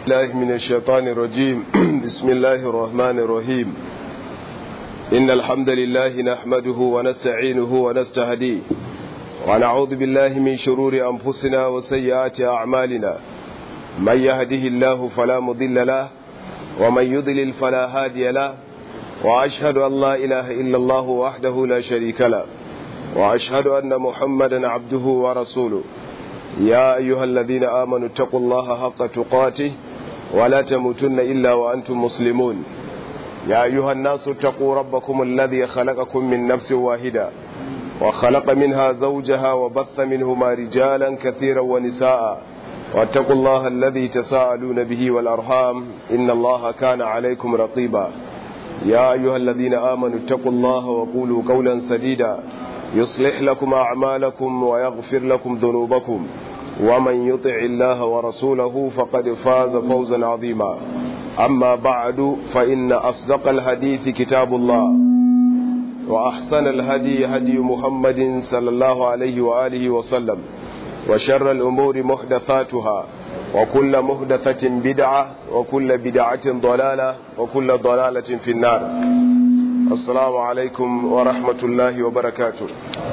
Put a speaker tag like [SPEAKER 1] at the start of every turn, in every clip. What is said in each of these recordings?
[SPEAKER 1] الله من الشيطان الرجيم بسم الله الرحمن الرحيم إن الحمد لله نحمده ونستعينه ونستهديه ونعوذ بالله من شرور أنفسنا وسيئات أعمالنا من يهده الله فلا مضل له ومن يضلل فلا هادي له وأشهد أن لا إله إلا الله وحده لا شريك له وأشهد أن محمدا عبده ورسوله يا أيها الذين آمنوا اتقوا الله حق تقاته ولا تموتن إلا وأنتم مسلمون يا أيها الناس اتقوا ربكم الذي خلقكم من نفس واحدة وخلق منها زوجها وبث منهما رجالا كثيرا ونساء واتقوا الله الذي تساءلون به والأرحام إن الله كان عليكم رقيبا يا أيها الذين آمنوا اتقوا الله وقولوا قولا سديدا يصلح لكم أعمالكم ويغفر لكم ذنوبكم ومن يطع الله ورسوله فقد فاز فوزا عظيما أما بعد فإن أصدق الحديث كتاب الله وأحسن الهدي هدي محمد صلى الله عليه وآله وسلم وشر الأمور محدثاتها وكل محدثة بدعة وكل بدعة ضلالة وكل ضلالة في النار السلام عليكم ورحمة الله وبركاته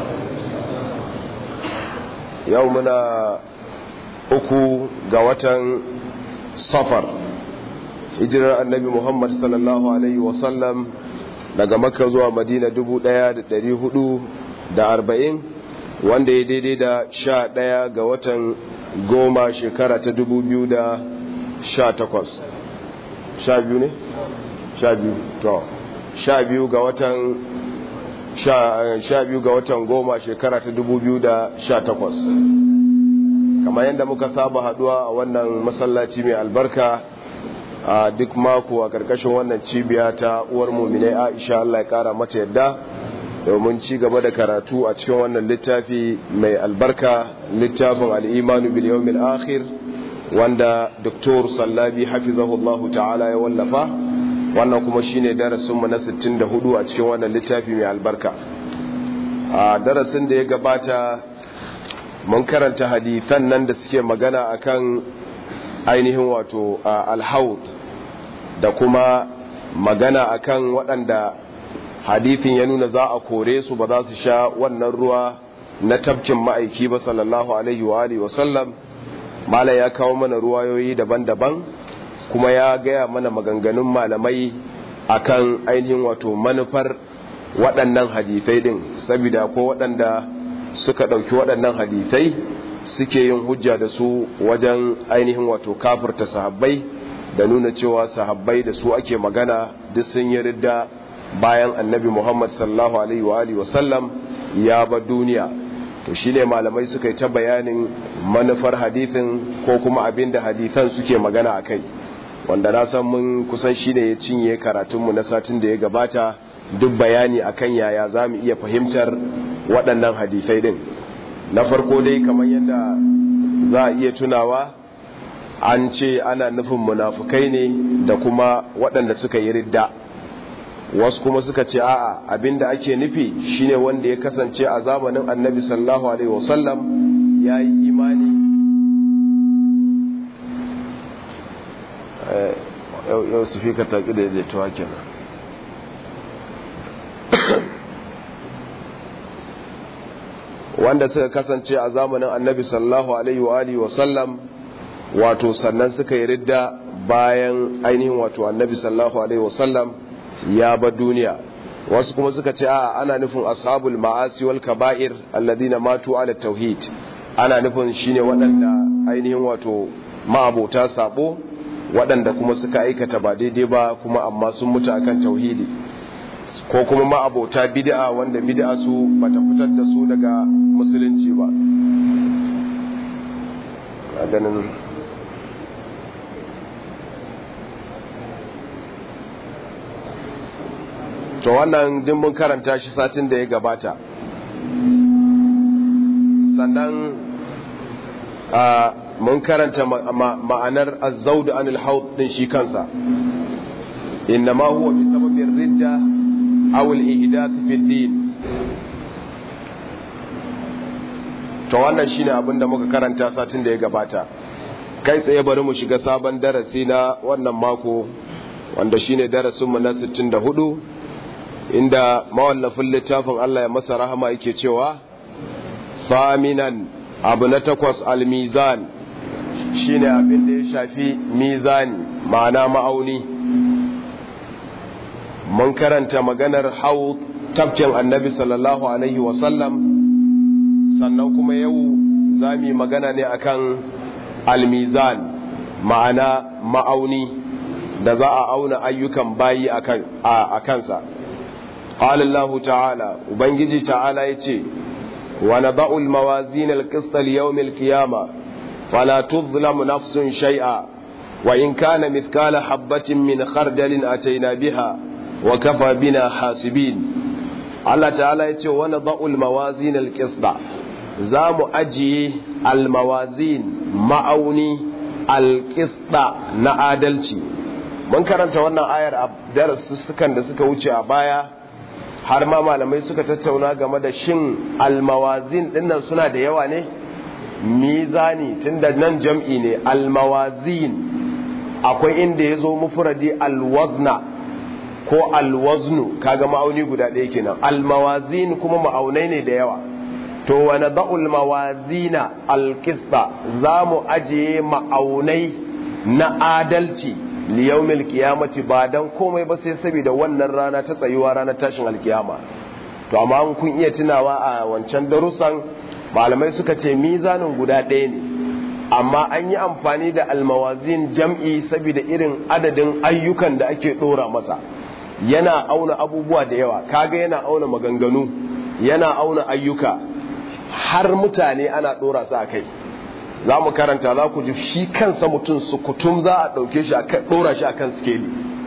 [SPEAKER 1] يومنا uku ga watan safar hijirar annabi muhammad sallallahu alaihi wasallam daga makka zuwa madina dubu ɗaya da ɗari hudu da arba'in wanda ya daidai da sha ɗaya ga watan goma shekara ta dubu biyu da sha takwas sha biyu ne? sha biyu to sha biyu ga watan sha biyu ga watan goma shekara ta dubu biyu da sha takwas kamar yadda muka saba haduwa a wannan masallaci mai albarka a duk mako a karkashin wannan cibiya ta uwar muminai aisha Allah ya kara mata yadda domin ci gaba da karatu a cikin wannan littafi mai albarka littafin al'imanu bil yawmil akhir wanda doktor sallabi hafizahullahu ta'ala ya wallafa wannan kuma shine darasinmu na 64 a cikin wannan littafi mai albarka a darasin da ya gabata mun karanta hadithan nan da suke magana akan ainihin wato alhaud da kuma magana akan waɗanda hadithin ya nuna za a kore su ba za su sha wannan ruwa na tabkin ma'aiki ba sallallahu alaihi wa alihi wasallam mala ya kawo mana ruwayoyi daban-daban kuma ya gaya mana maganganun malamai akan ainihin wato manufar waɗannan hadithai din saboda ko waɗanda suka ɗauki waɗannan hadisai suke yin hujja da su wajen ainihin wato kafirta sahabbai da nuna cewa sahabbai da su ake magana duk sun yi ridda bayan annabi muhammad sallallahu alaihi wa alihi wasallam ya ba duniya to shine malamai suka yi ta bayanin manufar hadithin ko kuma abin da hadithan suke magana a kai wanda na san mun kusan shine ya cinye karatunmu na satin da ya gabata duk bayani akan yaya za mu iya fahimtar waɗannan hadisai din na farko dai kamar yadda za a iya tunawa an ce ana nufin munafukai ne da kuma waɗanda suka yi ridda wasu kuma suka ce a'a abinda ake nufi shine wanda ya kasance a zamanin annabi sallallahu alaihi wasallam ya yi imani yau su fi ka taƙi da daidaituwa kenan wanda suka kasance a zamanin annabi sallallahu alaihi wa alihi wasallam wato sannan suka yi ridda bayan ainihin wato annabi sallallahu alaihi wasallam ya bar duniya wasu kuma suka ce a ana nufin ashabul ma'asi wal kaba'ir alladina matu ala tauhid ana nufin shine waɗanda ainihin wato ma'abota sabo waɗanda kuma suka aikata ba daidai ba kuma amma sun mutu akan tauhidi ko kuma ma'abota bid'a wanda bid'a su bata fitar da su daga musulunci ba ganin to wannan din mun karanta shi satin da ya gabata sannan mun karanta ma'anar azzaudu anil haud din shi kansa innama huwa bi sababin ridda aw al ihdath fi din to wannan shine abin da muka karanta satin da ya gabata kai tsaye bari mu shiga sabon darasi na wannan mako wanda shine darasinmu na 64 inda mawallafin littafin Allah ya masa rahama yake cewa faminan abu na takwas almizan shine abin da ya shafi mizani ma'ana ma'auni mun karanta maganar hau tafkin annabi sallallahu alaihi wasallam sannan kuma yau za mu yi magana ne akan almizan ma'ana ma'auni da za a auna ayyukan bayi a kansa قال الله تعالى وبنجي تعالى يتي ونضع الموازين القسط ليوم القيامة فلا تظلم نفس شيئا وإن كان مثقال حبة من خردل أتينا بها وكفى بنا حاسبين الله تعالى يتي ونضع الموازين القسط زام أجي الموازين معوني القسط نعادلتي من karanta wannan ayar a darussukan da suka wuce a baya har ma malamai suka tattauna game da shin almawazin dinnan suna da yawa ne mizani tunda nan jam'i ne almawazin akwai inda ya zo mufuradi alwazna ko alwaznu kaga ma'auni guda ɗaya kenan almawazin kuma ma'aunai ne da yawa to wani da'ul mawazina alkista za mu ajiye ma'aunai na adalci liyaumil kiyamati ba dan komai ba sai saboda wannan rana ta tsayuwa ranar tashin alkiyama to amma an kun iya tunawa a wancan darussan malamai suka ce mizanin guda ɗaya ne amma an yi amfani da almawazin jam'i saboda irin adadin ayyukan da ake ɗora masa yana auna abubuwa da yawa kaga yana auna maganganu yana auna ayyuka har mutane ana ɗora su a kai za mu karanta za ku ji shi kansa mutum su kutum za a ɗauke shi a ɗora shi a kan skeli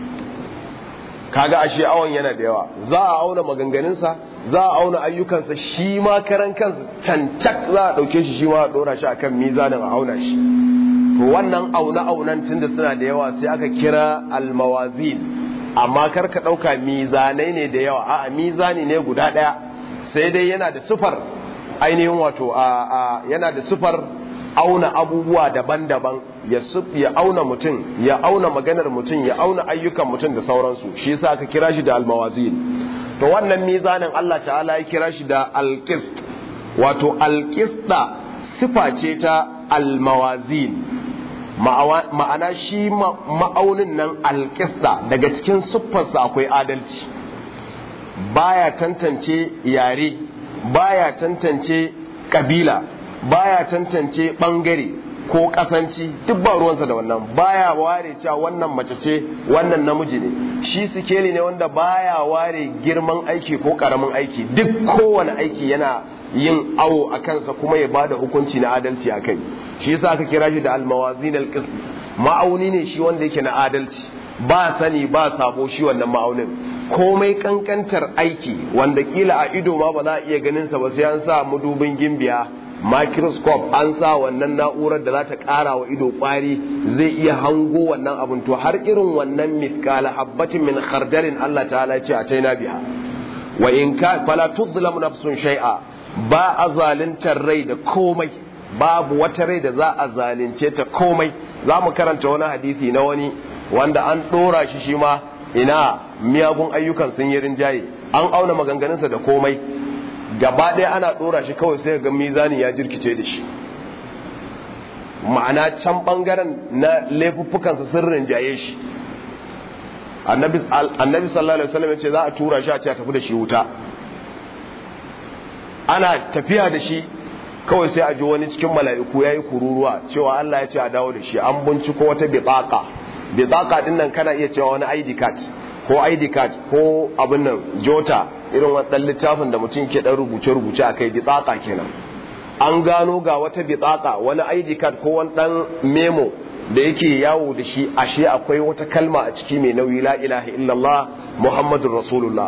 [SPEAKER 1] kaga ashe awon yana da yawa za a auna maganganunsa za a auna ayyukansa shi ma karan kansa cancak za a ɗauke shi shi ma a ɗora shi a kan mizanin a auna shi to wannan auna aunan tun da suna da yawa sai aka kira almawazin amma kar ka ɗauka mizanai ne da yawa a'a mizani ne guda ɗaya sai dai yana da sufar ainihin wato a yana da sufar auna abubuwa daban-daban ya ya auna mutum ya auna maganar mutum ya auna ayyukan mutum da sauransu shi yasa aka kira shi da almawazin to wannan mizanin Allah ta'ala ya kira shi da alqist wato alqista sifa ce ta almawazin ma'ana shi ma'aunin nan alqista daga cikin siffarsa akwai adalci baya tantance yare baya tantance kabila baya tantance bangare ko kasanci duk ba ruwansa da wannan baya ware cewa wannan mace ce wannan namiji ne shi sikeli ne wanda baya ware girman aiki ko karamin aiki duk kowane aiki yana yin awo a kansa kuma ya bada hukunci na adalci a kai shi yasa aka kira shi da almawazin alqism ma'auni ne shi wanda yake na adalci ba sani ba sabo shi wannan ma'aunin komai kankantar aiki wanda kila a ido ma ba za a iya ganin sa ba sai an sa mudubin gimbiya microscope an sa wannan na'urar da za ta ƙara wa ido ƙwari zai iya hango wannan abin to har irin wannan mithqala habbatin min khardalin Allah ta'ala ce a taina biha wa in ka fala tudlamu nafsun shay'a ba a zaluntar rai da komai babu wata rai da za a zalunce ta komai za mu karanta wani hadisi na wani wanda an ɗora shi shi ma ina miyagun ayyukan sun yi rinjaye an auna maganganunsa da komai gaba ɗaya ana ɗora shi kawai sai ga mizani ya jirkice da shi ma'ana can ɓangaren na laifuffukansa sun rinjaye shi annabi sallallahu alaihi wasallam ya ce za a tura shi a ce a tafi da shi wuta ana tafiya da shi kawai sai a ji wani cikin mala'iku ya yi kururuwa cewa Allah ya ce a dawo da shi an binciko wata bitsaka bitsaka din nan kana iya cewa wani ID card ko ID card ko abin nan jota irin wadannan littafin da mutum ke dan rubuce-rubuce akai bitsaka kenan an gano ga wata bitsaka wani ID card ko wani dan memo da yake yawo da shi ashe akwai wata kalma a ciki mai nauyi la ilaha illallah muhammadur rasulullah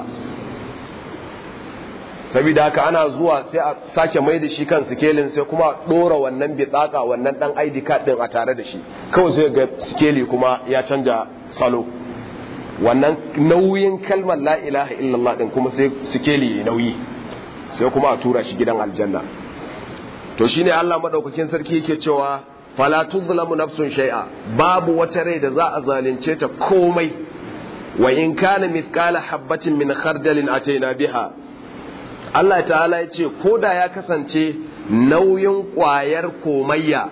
[SPEAKER 1] saboda haka ana zuwa sai a sake mai da shi kan sikelin sai kuma dora wannan bitsaka wannan dan ID card din a tare da shi kawai sai ga sikeli kuma ya canja salo wannan nauyin kalmar la ilaha illallah din kuma sai sikeli ya nauyi sai kuma a tura shi gidan aljanna to shine Allah madaukakin sarki yake cewa fala tuzlamu nafsun shay'a babu wata rai da za a zalunce ta komai wa in kana mithqala habatin min khardalin ataina biha Allah ta'ala ya ce ko da ya kasance nauyin ƙwayar komayya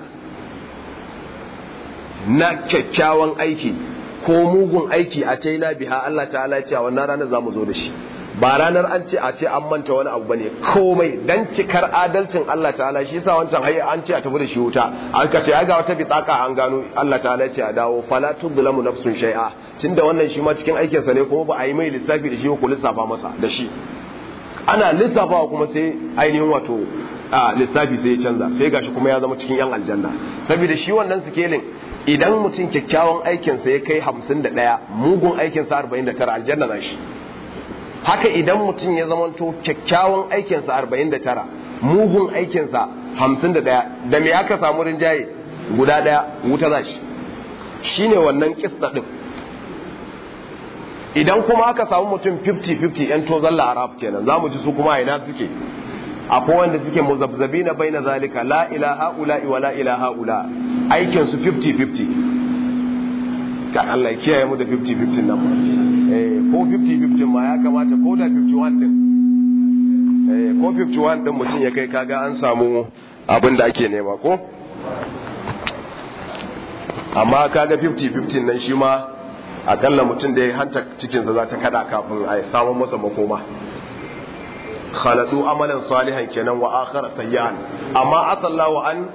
[SPEAKER 1] na kyakkyawan aiki ko mugun aiki a taina biha Allah ta'ala ya ce a wannan ranar za mu zo da shi ba ranar an ce a ce an manta wani abu bane komai dan cikar adalcin Allah ta'ala shi yasa wancan hayi an ce a tafi da shi wuta an ka ce ai ga wata bitaka an gano Allah ta'ala ya ce a dawo fala tudlamu nafsun shay'a tunda wannan shi ma cikin aikin sa ne kuma ba a yi mai lissafi da shi ko lissafa masa da shi ana lissafawa kuma sai ainihin wato a lissafi sai ya canza sai gashi kuma ya zama cikin yan aljanna saboda shi wannan sikelin idan mutum kyakkyawan aikinsa ya kai hamsin da ɗaya mugun aikinsa arba'in da tara aljanna na shi haka idan mutum ya zamanto kyakkyawan aikinsa arba'in da tara mugun aikinsa hamsin da ɗaya da me aka samu rinjaye guda ɗaya wuta za shi shi ne wannan kista ɗin idan kuma aka samu mutum 50-50 'yan tozon la'araf kenan za mu ji su kuma ina suke akwai wanda suke muzabzabi na bai na zalika la ilaha ula wa la ilaha ula aikinsu 50-50 ga Allah ya kiyaye mu da 50-50 nan ba ko 50-50 ma ya kamata ko da 51 din ko 51 din mutum ya kai kaga an samu abin da ake nema ko amma kaga 50-50 nan shi ma akalla mutum da ya hanta cikinsa za ta kada kafin a samun masa makoma khalatu amalan salihan kenan wa akhara sayyan amma asalla wa an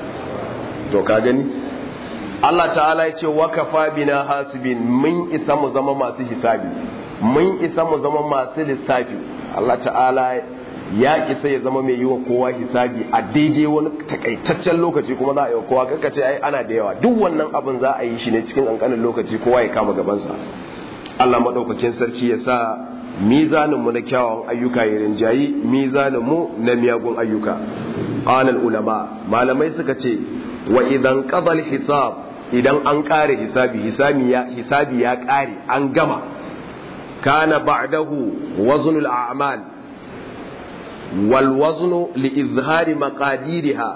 [SPEAKER 1] to ka gani Allah ta'ala ya ce wa kafa bina hasibin mun isa mu zama masu hisabi mun isa mu zama masu lissafi Allah ta'ala ya isa ya zama mai yi wa kowa hisabi a daidai wani takaitaccen lokaci kuma za a yi wa kowa kanka ce ai ana da yawa duk wannan abin za a yi shi ne cikin kankanin lokaci kowa ya kama gabansa Allah madaukakin sarki ya sa mizanin mu na kyawawan ayyuka ya rinjayi mizanin mu na miyagun ayyuka qala ulama malamai suka ce wa idan qadal hisab idan an kare hisabi hisabi ya hisabi ya kare an gama kana ba'dahu waznul a'mal wal waznu li izhari maqadiriha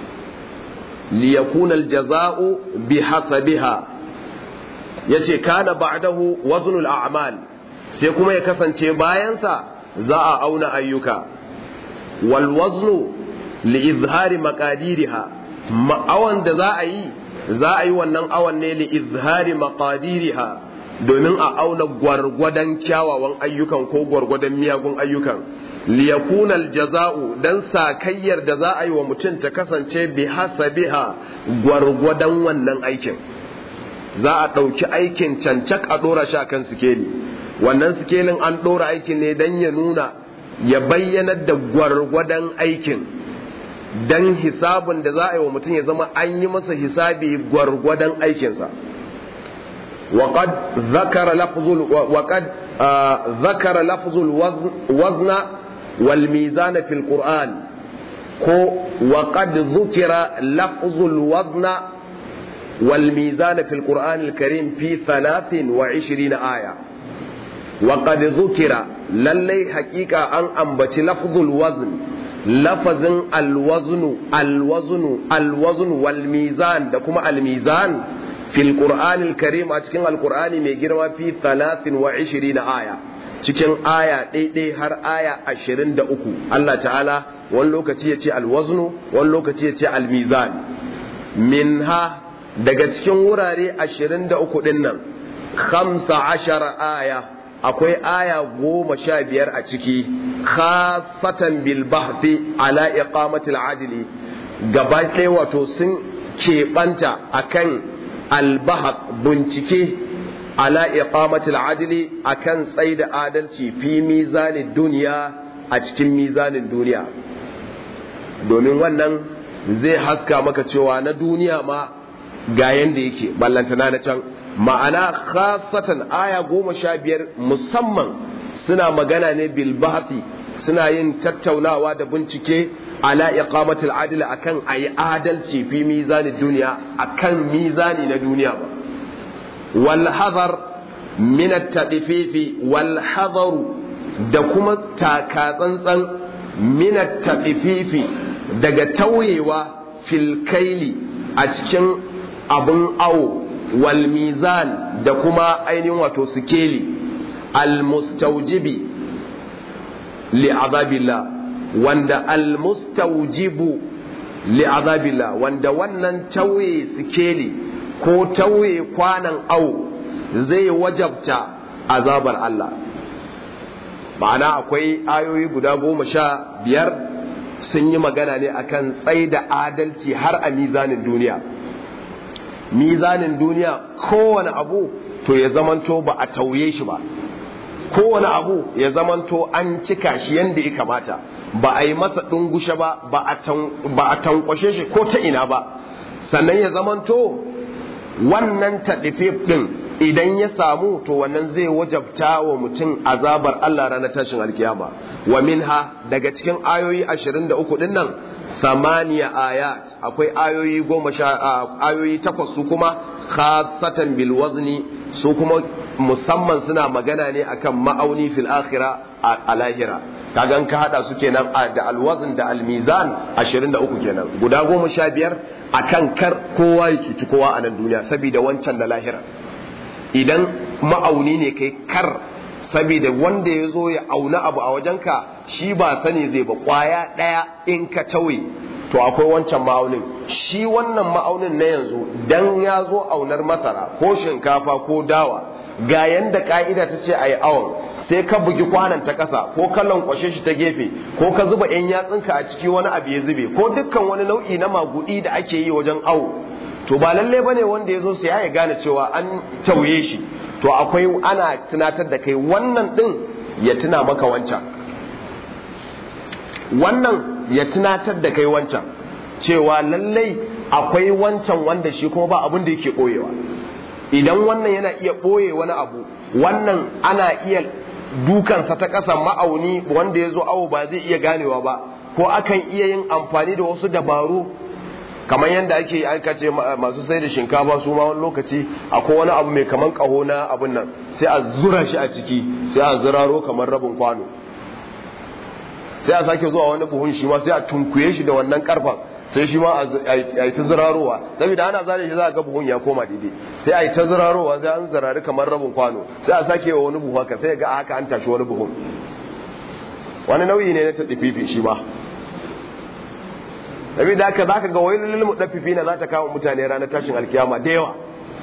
[SPEAKER 1] li yakuna al jazaa'u bihasabiha yace kana ba'dahu waznul a'mal sai kuma ya kasance bayansa za a auna ayyuka wal waznu li izhari maqadiriha ma'awan da za a yi za a yi wannan awan ne li izhari maqadiriha domin a auna gwargwadon kyawawan ayyukan ko gwargwadon miyagun ayyukan liyakuna aljaza'u dan sakayyar da za a yi wa mutum ta kasance bi hasabiha gwargwadon wannan aikin za a ɗauki aikin cancak a ɗora shi akan sikeli wannan sikelin an ɗora aikin ne dan ya nuna ya bayyanar da gwargwadon aikin dan hisabin da za a yi wa mutum ya zama an yi masa hisabi gwargwadon aikinsa وقد ذكر لفظ وقد آه ذكر لفظ الوزن والميزان في القرآن وقد ذكر لفظ الوزن والميزان في القرآن الكريم في ثلاث وعشرين آية وقد ذكر للي حقيقة أن أنبت لفظ الوزن لفظ الوزن الوزن الوزن والميزان دكما الميزان fil qur'anil karim a cikin alqur'ani mai girma fi 23 aya cikin aya ɗaiɗai har aya 23 Allah ta'ala wani lokaci ya ce alwaznu wani lokaci ya ce almizan minha daga cikin wurare 23 din nan 15 aya akwai aya goma sha biyar a ciki khasatan bil bahthi ala iqamatil adli gaba ɗaya wato sun keɓanta akan albahar bincike ala iqamatil adli akan tsaida adalci fi mizanin duniya a cikin mizanin duniya domin wannan zai haska maka cewa na duniya ma ga yanda yake ballantana na can ma'ana khasatan aya goma sha biyar musamman suna magana ne bil suna yin tattaunawa da bincike ala iqamatil adl akan ayi adalci fi mizanin duniya akan mizani na duniya ba wal hadar min at-tadfifi wal hadar da kuma taka tsantsan min at-tadfifi daga tauyewa fil kaili a cikin abun awo wal mizan da kuma ainihin wato sikeli al mustawjibi li azabillah wanda al mustawjibu li azabillah wanda wannan tauye sikeli ko tauye kwanan awo zai wajabta azabar Allah ma'ana akwai ayoyi guda goma sha biyar sun yi magana ne akan tsai da adalci har a mizanin duniya mizanin duniya kowane abu to ya zamanto ba a tauye shi ba kowane abu ya zamanto an cika shi yadda ya kamata ba a yi masa ɗungushe ba ba a tankwashe shi ko ta ina ba sannan ya zamanto wannan taɗife ɗin idan ya samu to wannan zai wajabta wa mutum azabar Allah ranar tashin alkiyama wa minha daga cikin ayoyi 23 din nan samaniya ayat akwai ayoyi goma sha ayoyi takwas su kuma khasatan bil wazni su kuma musamman suna magana ne akan ma'auni fil akhira a lahira kaga ka hada su kenan da alwazn da almizan 23 kenan guda goma sha biyar akan kar kowa ya cuci kowa a nan duniya saboda wancan da lahira idan ma'auni ne kai kar saboda wanda ya zo ya auna abu a wajenka shi ba sani zai ba kwaya ɗaya in ka tauye to akwai wancan ma'aunin shi wannan ma'aunin na yanzu dan ya zo aunar masara ko shinkafa ko dawa ga yanda ka'ida ta ce a yi awon sai ka bugi kwanan ta ƙasa ko ka lankwashe shi ta gefe ko ka zuba 'yan yatsunka a ciki wani abu ya zube ko dukkan wani nau'i na magudi da ake yi wajen awo to ba lalle bane wanda ya zo sai ya gane cewa an tauye shi to akwai ana tunatar da kai wannan din ya tuna maka wancan wannan ya tunatar da kai wancan cewa lallai akwai wancan wanda shi kuma ba abin da yake ɓoyewa idan wannan yana iya ɓoye wani abu wannan ana iya dukansa ta ƙasa ma'auni wanda ya zo awo ba zai iya ganewa ba ko akan iya yin amfani da wasu dabaru kamar yadda ake aka ce masu sai da shinkafa su ma wani lokaci akwai wani abu mai kaman kaho na abun nan sai a zura shi a ciki sai a ziraro kamar rabin kwano sai a sake zuwa wani buhun shi ma sai a tunkuye shi da wannan karfan sai shi ma a yi ta zirarowa saboda ana zare shi za a ga buhun ya koma daidai sai a yi ta zirarowa sai an zirari kamar rabin kwano sai a sake wa wani buhu haka sai ga haka an tashi wani buhun wani nauyi ne na ta fifi shi ma saboda haka zaka ga wailul mudaffifi na za ta kawo mutane ranar tashin alkiyama da yawa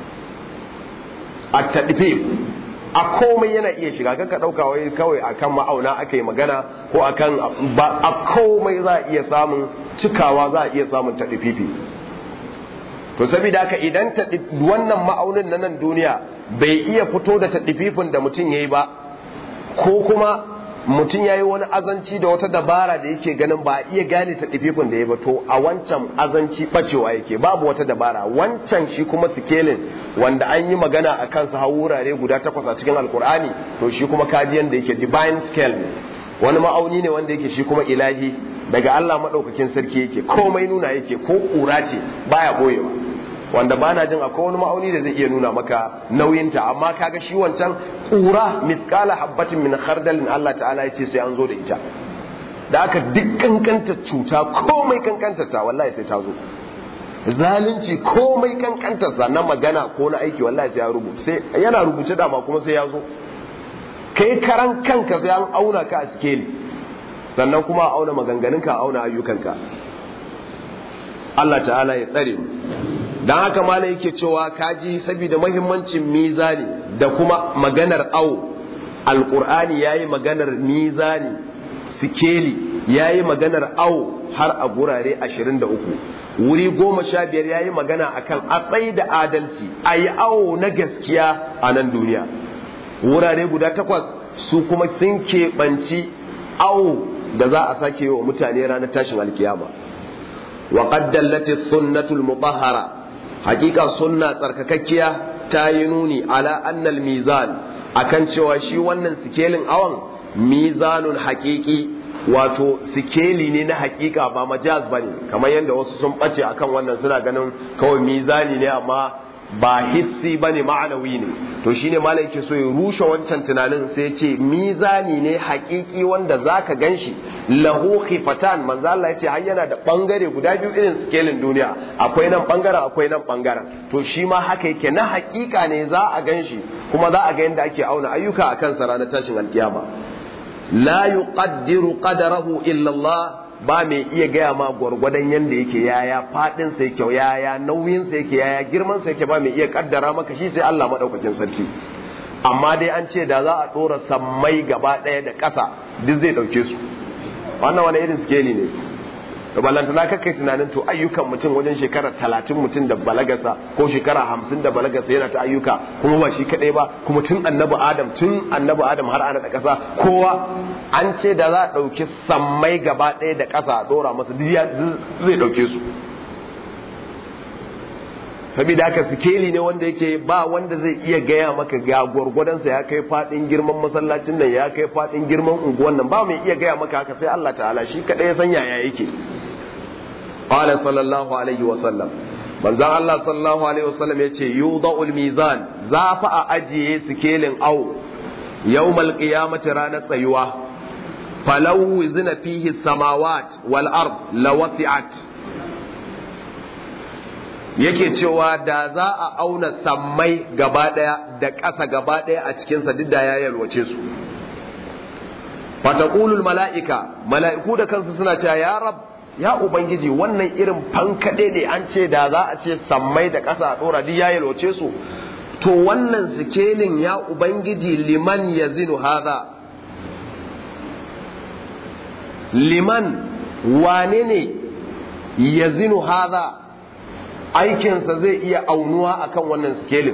[SPEAKER 1] a tadfif a komai yana iya shiga kanka dauka wai kawai akan ma'auna aka yi magana ko akan ba a komai za a iya samun cikawa za a iya samun tadfifi to saboda haka idan wannan ma'aunin na nan duniya bai iya fito da tadfifin da mutum yayi ba ko kuma mutum ya yi wani azanci da wata dabara da yake ganin ba a iya gane ta ɗififin da ya bato a wancan azanci ɓacewa yake babu wata dabara wancan shi kuma sikelin wanda an yi magana a kansa har wurare guda takwas a cikin alkur'ani to shi kuma kajiyan da yake divine scale ne wani ma'auni ne wanda yake shi kuma ilahi daga Allah maɗaukakin sarki yake komai nuna yake ko ƙura ce baya ɓoyewa wanda ba na jin akwai wani ma'auni da zai iya nuna maka nauyinta amma kaga shi wancan ƙura miskala habbatin min khardalin Allah ta'ala ya ce sai an zo da ita da aka duk kankanta cuta komai kankantar ta wallahi sai ta zo zalunci komai kankantar sa na magana ko na aiki wallahi sai ya rubuta sai yana rubuce da ma kuma sai ya zo kai karan kanka sai an auna ka a sikeli sannan kuma a auna maganganunka a auna ayyukanka Allah ta'ala ya tsare mu don haka malam yake cewa kaji saboda mahimmancin mizani da kuma maganar awo alkur'ani ya yi maganar mizani sikeli ya yi maganar awo har a gurare 23 wuri goma sha biyar ya yi magana akan a tsaye da adalci a yi awo na gaskiya a nan duniya wurare guda takwas su kuma sun keɓanci awo da za a sake wa mutane ranar tashin alkiyama wa qaddallati sunnatul mutahhara hakika sunna tsarkakakkiya ta yi nuni ala annal mizan akan cewa shi wannan sikelin awan mizanun hakiki wato sikeli ne na hakika ba majaz ba ne kamar yadda wasu sun ɓace akan wannan suna ganin kawai mizani ne amma ba hissi bane ma'anawi ne to shine malai yake so ya rushe wancan tunanin sai ya ce mizani ne haƙiƙi wanda zaka ganshi lahu khifatan manzo Allah yace har yana da bangare guda biyu irin skelin duniya akwai nan bangaren akwai nan bangaren to shi ma haka yake na haƙiƙa ne za a ganshi kuma za a ga yadda ake auna ayyuka akan sa ranar tashin alkiyama la yuqaddiru qadarahu illa Allah ba mai iya gaya ma gwargwadon yadda yake yaya fadin sa yake yaya nauyin sa yake yaya girman sa yake ba mai iya kaddara maka shi sai Allah madaukakin sarki amma dai an ce da za a dora sammai gaba ɗaya da ƙasa duk zai ɗauke su wannan wani irin skeli ne da ballantana kakai tunanin to ayyukan mutum wajen shekara talatin mutum da balagasa ko shekara hamsin da balagasa yana ta ayyuka kuma ba shi kaɗai ba kuma tun annabi adam tun annabi adam har ana da ƙasa kowa an ce da za a ɗauki sammai gaba ɗaya da ƙasa a ɗora masa zai ɗauke su saboda haka sikeli ne wanda yake ba wanda zai iya gaya maka ga gwargwadonsa ya kai fadin girman masallacin nan ya kai fadin girman unguwan nan ba mai iya gaya maka haka sai Allah ta'ala shi kadai ya san yaya yake qala sallallahu alaihi wa sallam manzon Allah sallallahu alaihi wa sallam yace yudha'ul mizan za fa a ajiye sikelin au yawmal qiyamati ranar tsayuwa falau wizna fihi samawat wal ard lawasi'at yake cewa da za a auna sammai gaba ɗaya da ƙasa gaba ɗaya a cikinsa duk da ya yalwace su fataqulul mala'ika mala'iku da kansu suna cewa ya rab ya ubangiji wannan irin fankaɗe ne an ce da za a ce sammai da ƙasa a ɗora duk ya yalwace su to wannan sikelin ya ubangiji liman yazinu hadha liman wane ne yazinu hadha aikinsa zai iya aunuwa akan wannan sikelin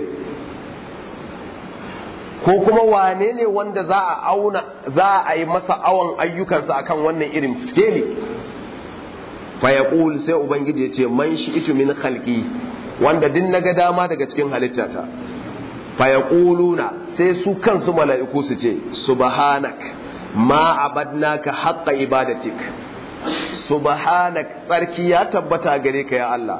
[SPEAKER 1] ko kuma wane ne wanda za a auna za a yi masa awon ayyukansa akan wannan irin sikeli fayaqul sai ubangiji ya ce man shi itu min khalqi wanda din naga dama daga cikin halittata fayaquluna sai su kansu mala'iku su ce subhanak ma abadnaka haqqa ibadatik subhanak tsarki ya tabbata gare ka ya Allah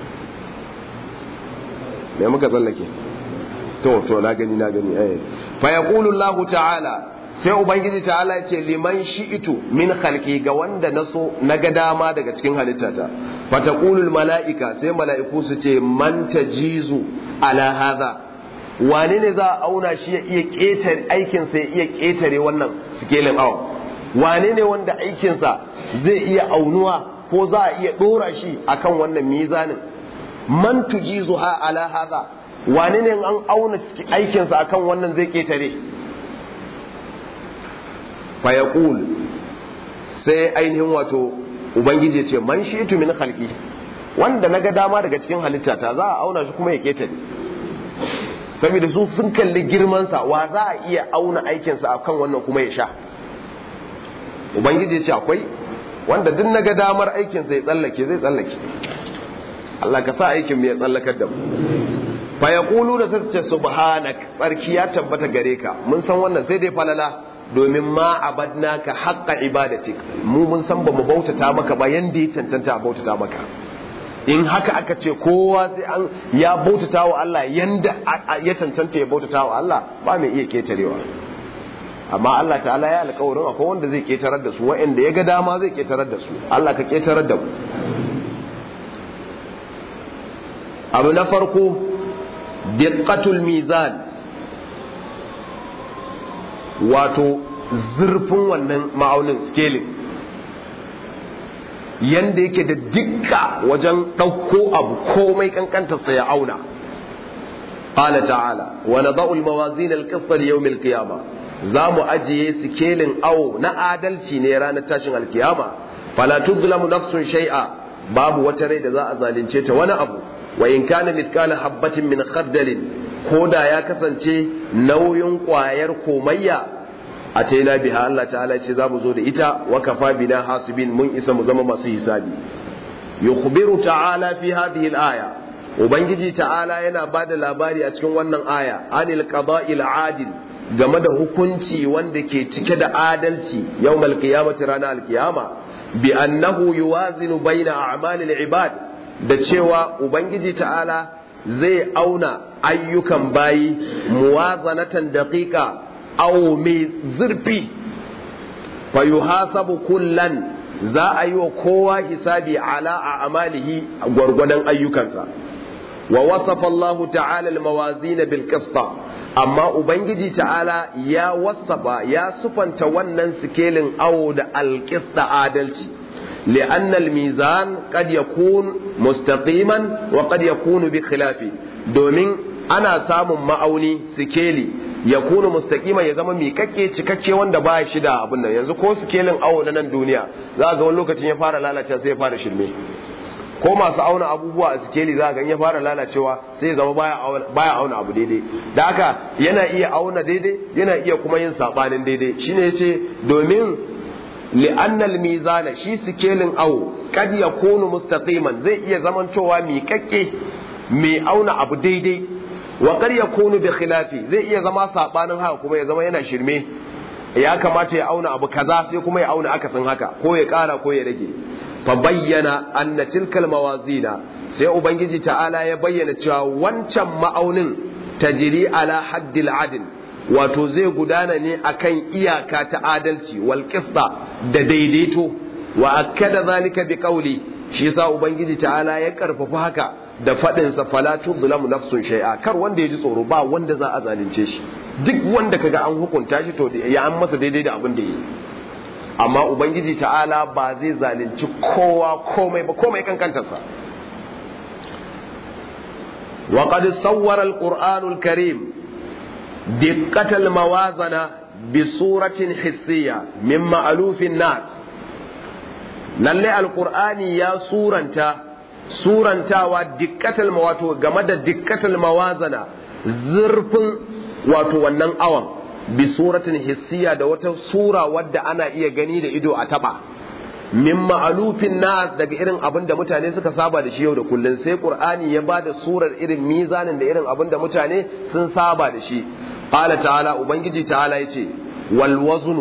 [SPEAKER 1] me muka tsallake to to na gani na gani eh fa yaqulu Allah ta'ala sai ubangiji ta'ala ya ce liman shi'itu min khalqi ga wanda naso naga dama daga cikin halittata fa taqulu malaika sai mala'iku su ce man tajizu ala hadha wane ne za a auna shi ya iya ketare aikin sa ya iya ketare wannan sikelin awa wane ne wanda aikin sa zai iya aunuwa ko za a iya dora shi akan wannan mizanin man tujizu ha ala hadha wane ne an auna aikinsa akan wannan zai ketare fa yaqul sai ainihin wato ubangiji ce man shi'tu min khalqi wanda naga dama daga cikin halittata za a auna shi kuma ya ketare saboda su sun kalli girman sa wa za a iya auna aikinsa akan wannan kuma ya sha ubangiji ce akwai wanda duk naga damar aikinsa ya tsallake zai tsallake Allah ka sa aikin ya tsallakar da mu fa yaqulu da sai ce subhanak tsarki ya tabbata gare ka mun san wannan sai dai falala domin ma abadnaka haqqa ibadatik mu mun san ba mu bautata maka ba yanda ya cancanta a bautata maka in haka aka ce kowa sai an ya bautata wa Allah yanda ya cancanta ya bautata wa Allah ba mai iya ketarewa amma Allah ta'ala ya alƙawarin akwai wanda zai ketarar da su wa'anda ya ga dama zai ketarar da su Allah ka ketarar da mu abu na farko diqqatul mizan wato zurfin wannan ma'aunin scaling yanda yake da dukka wajen ɗauko abu komai kankantarsa ya auna qala ta'ala wa nadau al-mawazin al-qist li yawm al-qiyamah za mu ajiye sikelin awo na adalci ne ranar tashin alkiyama fala tuzlamu nafsun shay'a babu wata rai da za a zalunce ta wani abu wa in kana mithqala habatin min khardalin ko da ya kasance nauyin kwayar komayya a taina biha Allah ta'ala ce za mu zo da ita wa kafa bina hasibin mun isa mu zama masu hisabi yukhbiru ta'ala fi hadhihi al-aya ubangiji ta'ala yana bada labari a cikin wannan aya anil qada'il adil game da hukunci wanda ke cike da adalci yawmal qiyamati ranar alkiyama bi annahu yuwazinu baina a'malil ibad da cewa ubangiji ta'ala zai auna ayyukan bayi muwazanatan daqiqa aw mai zurfi fa yuhasabu kullan za a yi wa kowa hisabi ala a amalihi gwargwadon ayyukansa wa wasafa Allah ta'ala al-mawazin bil qista amma ubangiji ta'ala ya wasafa ya sufanta wannan sikelin awo da al-qista adalci لأن الميزان قد يكون مستقيما وقد يكون بخلافه domin ana samun ma'auni sikeli ya kuna mustaƙima ya zama miƙaƙƙe cikakke wanda ba shi da abin nan yanzu ko sikelin awo na nan duniya za ga wani lokacin ya fara lalacewa sai ya fara shirme ko masu auna abubuwa a sikeli za ga ya fara lalacewa sai ya zama baya auna abu daidai da haka yana iya auna daidai yana iya kuma yin sabanin daidai shine yace domin لأن الميزان shi sikelin awo kad yakunu mustaqiman zai iya zamantowa miƙaƙƙe mai auna abu daidai wa kad yakunu bi khilafi zai iya zama sabanin haka kuma ya zama yana shirme ya kamata ya auna abu kaza sai kuma ya auna akasin haka ko ya ƙara ko ya rage fa bayyana anna tilkal mawazina sai ubangiji ta'ala ya bayyana cewa wancan ma'aunin tajri ala haddil adl wato zai gudana ne akan iyaka ta adalci wal qisda da daidaito wa akkada zalika bi qawli shi yasa ubangiji ta'ala ya karfafa haka da fadin sa fala tuzlamu nafsun shay'a kar wanda ya ji tsoro ba wanda za a zalunce shi duk wanda kaga an hukunta shi to ya an masa daidai da abin da yi amma ubangiji ta'ala ba zai zalunci kowa komai ba komai kankantarsa وقد صور القرآن الكريم دقة الموازنة بصورة حسية من مألوف الناس للي القرآن يا سورة سورة ودقة المواتو جمد دقة الموازنة زرف واتو ونن أوام بصورة حسية da wata sura wadda ana iya gani da ido a taba min ma'alufin nas daga irin abin da mutane suka saba da shi yau da kullun sai qur'ani ya bada surar irin mizanin da irin abin da mutane sun saba da shi qala ta'ala ubangiji ta'ala yace wal waznu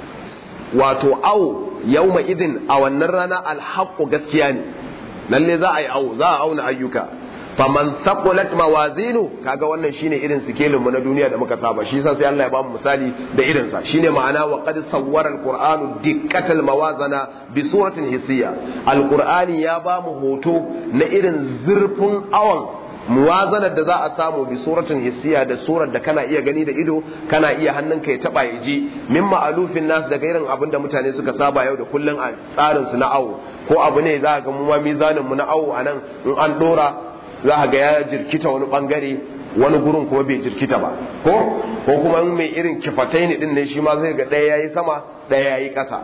[SPEAKER 1] wato au yawma idin a wannan rana al gaskiya ne lalle za a yi au za a auna ayyuka faman saqulat mawazinu kaga wannan shine irin sikelin mu na duniya da muka saba shi yasa sai Allah ya bamu misali da irin sa shine ma'ana wa qad sawwara alqur'anu dikkatal mawazana bi suratin hissiya alqur'ani ya bamu hoto na irin zurfin awan muwazanar da za a samu bi suratin hissiya da surar da kana iya gani da ido kana iya hannunka ya taba ya ji min ma'alufin nas daga irin abin da mutane suka saba yau da kullun a tsarin su na awo ko abu ne za ga mu ma mizanin mu na awo anan in an dora za a ga ya jirkita wani bangare wani gurin kuma bai jirkita ba ko ko kuma mai irin kifatai ne din ne shi ma zai ga ɗaya yayi sama ɗaya yayi ƙasa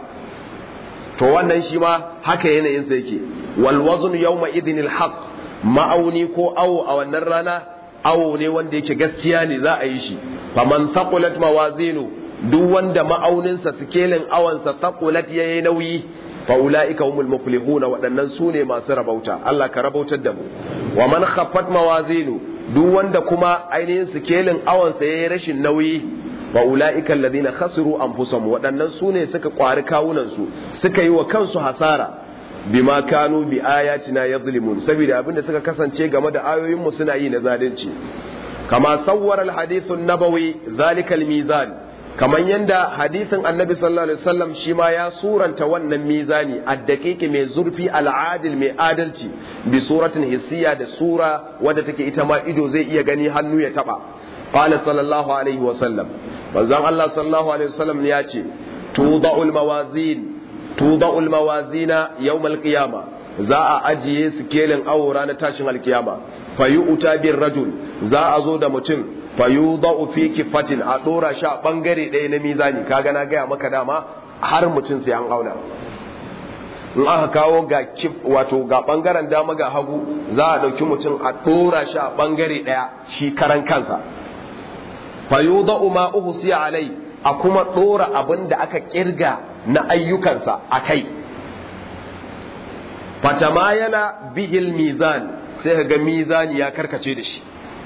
[SPEAKER 1] to wannan shi ma haka yanayin sa yake wal wazn yawma idhin al haqq ma'auni ko awo a wannan rana awo ne wanda yake gaskiya ne za a yi shi faman thaqulat mawazinu duk wanda ma'auninsa sikelin awansa thaqulat yayi nauyi fa'ula'ika humul muflihuna waɗannan su ne masu rabauta Allah ka rabautar da mu wa man khaffat mawazinu duk wanda kuma ainihin sikelin awansa yayi rashin nauyi fa'ula'ika alladhina khasiru anfusahum waɗannan su ne suka kwari kawunan su suka yi wa kansu hasara bima kanu bi ayatina yadhlimun saboda abinda suka kasance game da ayoyin mu suna yi na zalunci kama sawwara al-hadith an-nabawi zalika al-mizan kamar yadda hadisin annabi sallallahu alaihi wasallam shi ma ya suranta wannan mizani addaqiqi mai zurfi al'adil mai adalci bi suratin hissiya da sura wadda take ita ma ido zai iya gani hannu ya taba qala sallallahu alaihi wasallam manzon Allah sallallahu alaihi wasallam ya ce tuda'ul mawazin tuda'ul mawazina yawmal qiyama za a ajiye sikelin awo ranar tashin alkiyama fayu'ta bir rajul za a zo da mutum fayudau fi kifatin a dora shi a bangare ɗaya na mizani kaga na gaya maka dama har mutum sai an auna in aka kawo ga kif wato ga bangaren dama ga hagu za a ɗauki mutum a dora shi a bangare ɗaya shi karan kansa fayudau ma uhsiya alai a kuma dora abin da aka kirga na ayyukansa a kai fatamayala bihil mizan sai ga mizani ya karkace da shi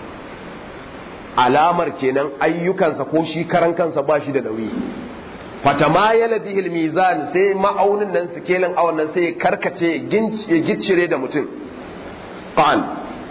[SPEAKER 1] alamar kenan ayyukansa ko shi karan kansa ba shi da nauyi fatamayala bihil mizan sai ma'aunin nan sikelin awon nan sai ya karkace ya giccire da mutum qal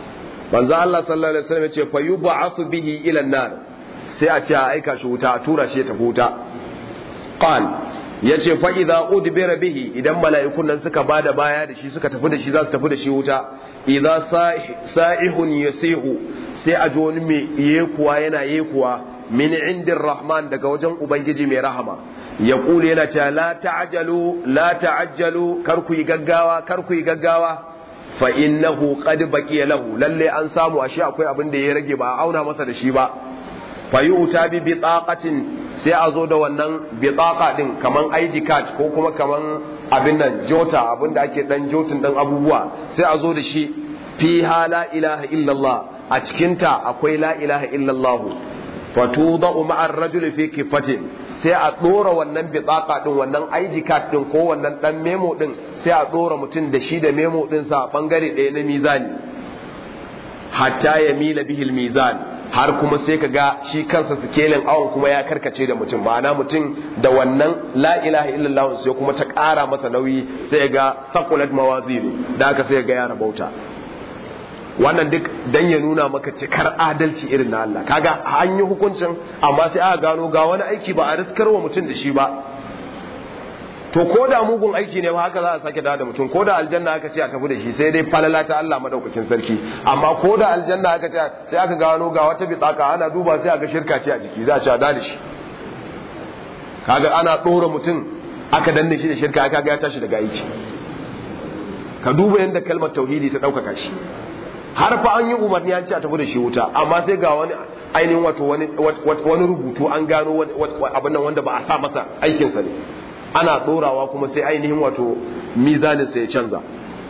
[SPEAKER 1] manzo Allah sallallahu alaihi wasallam ya ce fa yub'athu bihi ila an-nar sai a ce a aika shi wuta a tura shi ta wuta qal yace fa idza udbira bihi idan mala'ikun nan suka bada baya da shi suka tafi da shi za su tafi da shi wuta idza sa'ihun yasihu sai a ji wani mai yekuwa yana yekuwa min indin rahman daga wajen ubangiji mai rahama ya kula yana cewa la ta'jalu la ta'ajjalu kar ku yi gaggawa kar ku yi gaggawa fa innahu qad baqiya lahu lalle an samu ashe akwai abin da ya rage ba a auna masa da shi ba fa yu'ta bi bitaqatin sai a zo da wannan bitaqa din kaman ID card ko kuma kaman abin nan jota abin da ake dan jotin dan abubuwa sai a zo da shi fiha la ilaha illallah a cikinta akwai la ilaha illallah fatudau ma'ar rajul fi kifatin sai a dora wannan bitaqa din wannan ID card din ko wannan dan memo din sai a dora mutum da shi da memo din sa bangare ɗaya na mizani hatta ya mila bihil mizan har kuma sai ka ga shi kansa sikelin awon kuma ya karkace da mutum ma'ana mutum da wannan la ilaha illallah sai kuma ta ƙara masa nauyi sai ga saqulat mawazin da aka sai ga ya rabauta wannan duk dan ya nuna maka cikar adalci irin na Allah kaga an yi hukuncin amma sai aka gano ga wani aiki ba a riskar wa mutum da shi ba to ko da mugun aiki ne ba haka za a sake da mutum ko da aljanna aka ce a tafi da shi sai dai falala ta Allah madaukakin sarki amma ko da aljanna aka ce sai aka gano ga wata bitsaka ana duba sai aka shirka ce a jiki za a ci da shi kaga ana dora mutum aka danne shi da shirka aka ga ya tashi daga aiki ka duba yadda kalmar tauhidi ta ɗaukaka shi har fa an yi umarni an ce a tafi da shi wuta amma sai ga wani ainihin wato wani rubutu an gano abin nan wanda ba a sa masa aikinsa ne ana ɗorawa kuma sai ainihin wato mizanin sai ya canza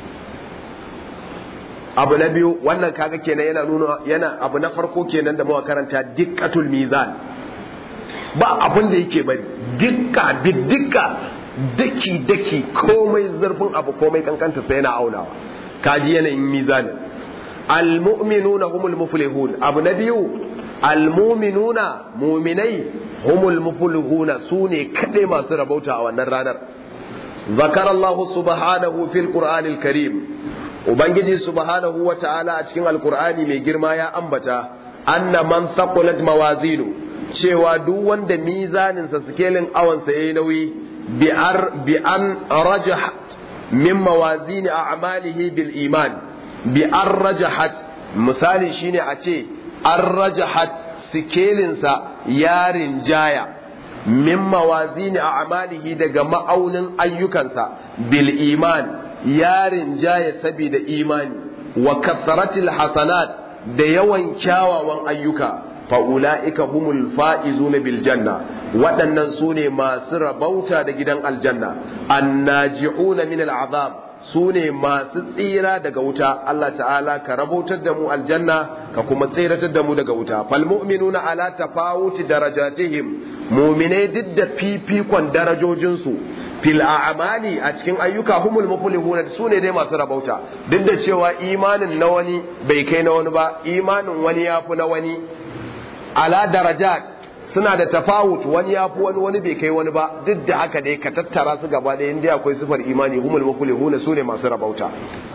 [SPEAKER 1] abu na biyu wannan kaga kenan yana nuna yana abu na farko kenan da muka karanta dikkatul mizan ba abin da yake bari dikka dikka daki daki komai zurfin abu komai kankanta sai yana aunawa kaji yanayin mizanin almu'minuna humul muflihun abu na biyu almu'minuna mu'minai humul muflihuna sune kadai masu rabauta a wannan ranar zakar Allah subhanahu fil qur'anil karim ubangiji subhanahu wa ta'ala a cikin alqur'ani mai girma ya ambata anna man thaqulat mawazinu cewa duk wanda mizaninsa sikelin awansa yayi nauyi bi an rajahat min mawazini a'malihi bil iman bi an rajahat misali shine a ce an rajahat sikelinsa ya rinjaya min mawazini a'malihi daga ma'aunin ayyukansa bil iman ya rinjaya saboda imani wa kasratil hasanat da yawan kyawawan ayyuka fa'ula'ika humul fa'izuna bil janna waɗannan su ne masu rabauta da gidan aljanna annaji'una min al'azab su ne masu tsira daga wuta Allah ta'ala ka rabautar da mu aljanna ka kuma tsiratar da mu daga wuta fal mu'minuna ala tafawuti darajatihim mu'minai duk da fifikon darajojinsu fil a'mali a cikin ayyuka humul muflihuna su ne dai masu rabauta duk da cewa imanin na wani bai kai na wani ba imanin wani yafi na wani ala darajat suna da tafawut wani ya fi wani wani bai kai wani ba duk da haka dai ka tattara su gaba da inda akwai sifar imani humul muflihuna su ne masu rabauta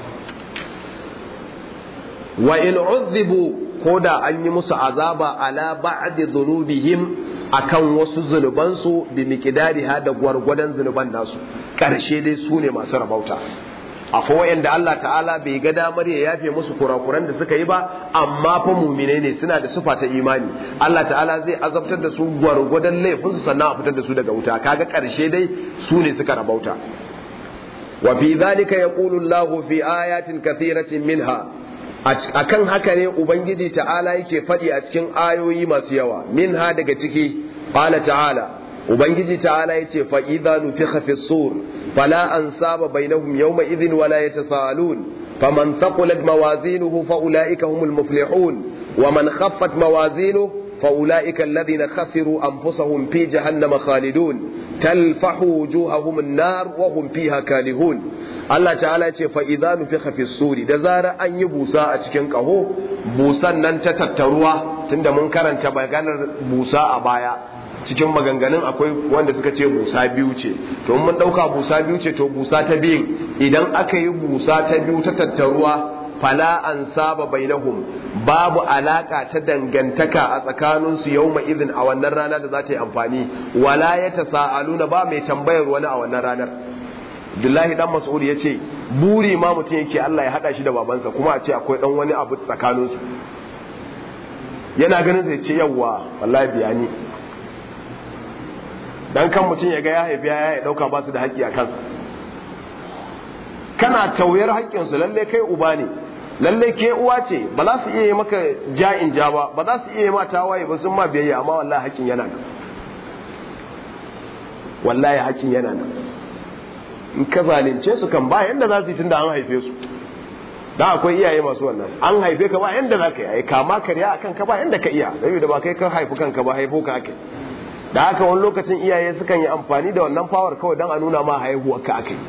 [SPEAKER 1] wa in uzzibu ko da an yi musu azaba ala ba'di dhunubihim akan wasu zunubansu bi miqdariha da gwargwadon zunuban nasu karshe dai su ne masu rabauta akwai wayanda Allah ta'ala bai ga damar ya yafe musu kurakuran da suka yi ba amma fa mu'minai ne suna da sufa ta imani Allah ta'ala zai azabtar da su gwargwadon laifinsu sannan a fitar da su daga wuta kaga karshe dai su ne suka rabauta wa fi dhalika yaqulu Allah fi ayatin kathiratin minha akan haka ne ubangiji ta'ala yake faɗi a cikin ayoyi masu yawa minha daga ciki qala ta'ala ubangiji ta'ala yace fa idza nufikha fi sur فلا أنساب بينهم يومئذ ولا يتساءلون فمن ثقلت موازينه فأولئك هم المفلحون ومن خفت موازينه فأولئك الذين خسروا أنفسهم في جهنم خالدون تلفح وجوههم النار وهم فيها كالهون Allah ta'ala ce fa idza nufikha fi suri da zara an yi busa a cikin kaho busan nan ta tattaruwa tunda mun karanta maganar busa a baya cikin maganganun akwai wanda suka ce busa biyu ce to mun dauka busa biyu ce to busa ta biyu idan aka yi busa ta biyu ta tattaruwa fala ansaba bainahum babu alaka ta dangantaka a tsakaninsu yawma idhin a wannan rana da za ta yi amfani wala yatasaaluna ba mai tambayar wani a wannan ranar Abdullahi dan Mas'ud yace buri ma mutum yake Allah ya hada shi da babansa kuma a ce akwai dan wani abu tsakaninsu yana ganin zai ce yawwa wallahi biyani dan kan mutum ya ga ya haifi ya dauka ba su da haƙƙi a kansa kana tauyar haƙƙinsu lalle kai uba ne lalle ke uwa ce ba za su iya yi maka ja'in ja ba ba za su iya yi ma tawaye ba sun ma biyayya amma wallahi haƙƙin yana nan wallahi haƙƙin yana nan in ka zalunce su kan ba yanda za su yi tunda an haife su da akwai iyaye masu wannan an haife ka ba yanda za ka yi kama karya akan ka ba yanda ka iya da ba kai ka haifi kanka ba haifo ka ake da haka wani lokacin iyaye sukan yi amfani da wannan power kawai don a nuna ma haihuwar ka ake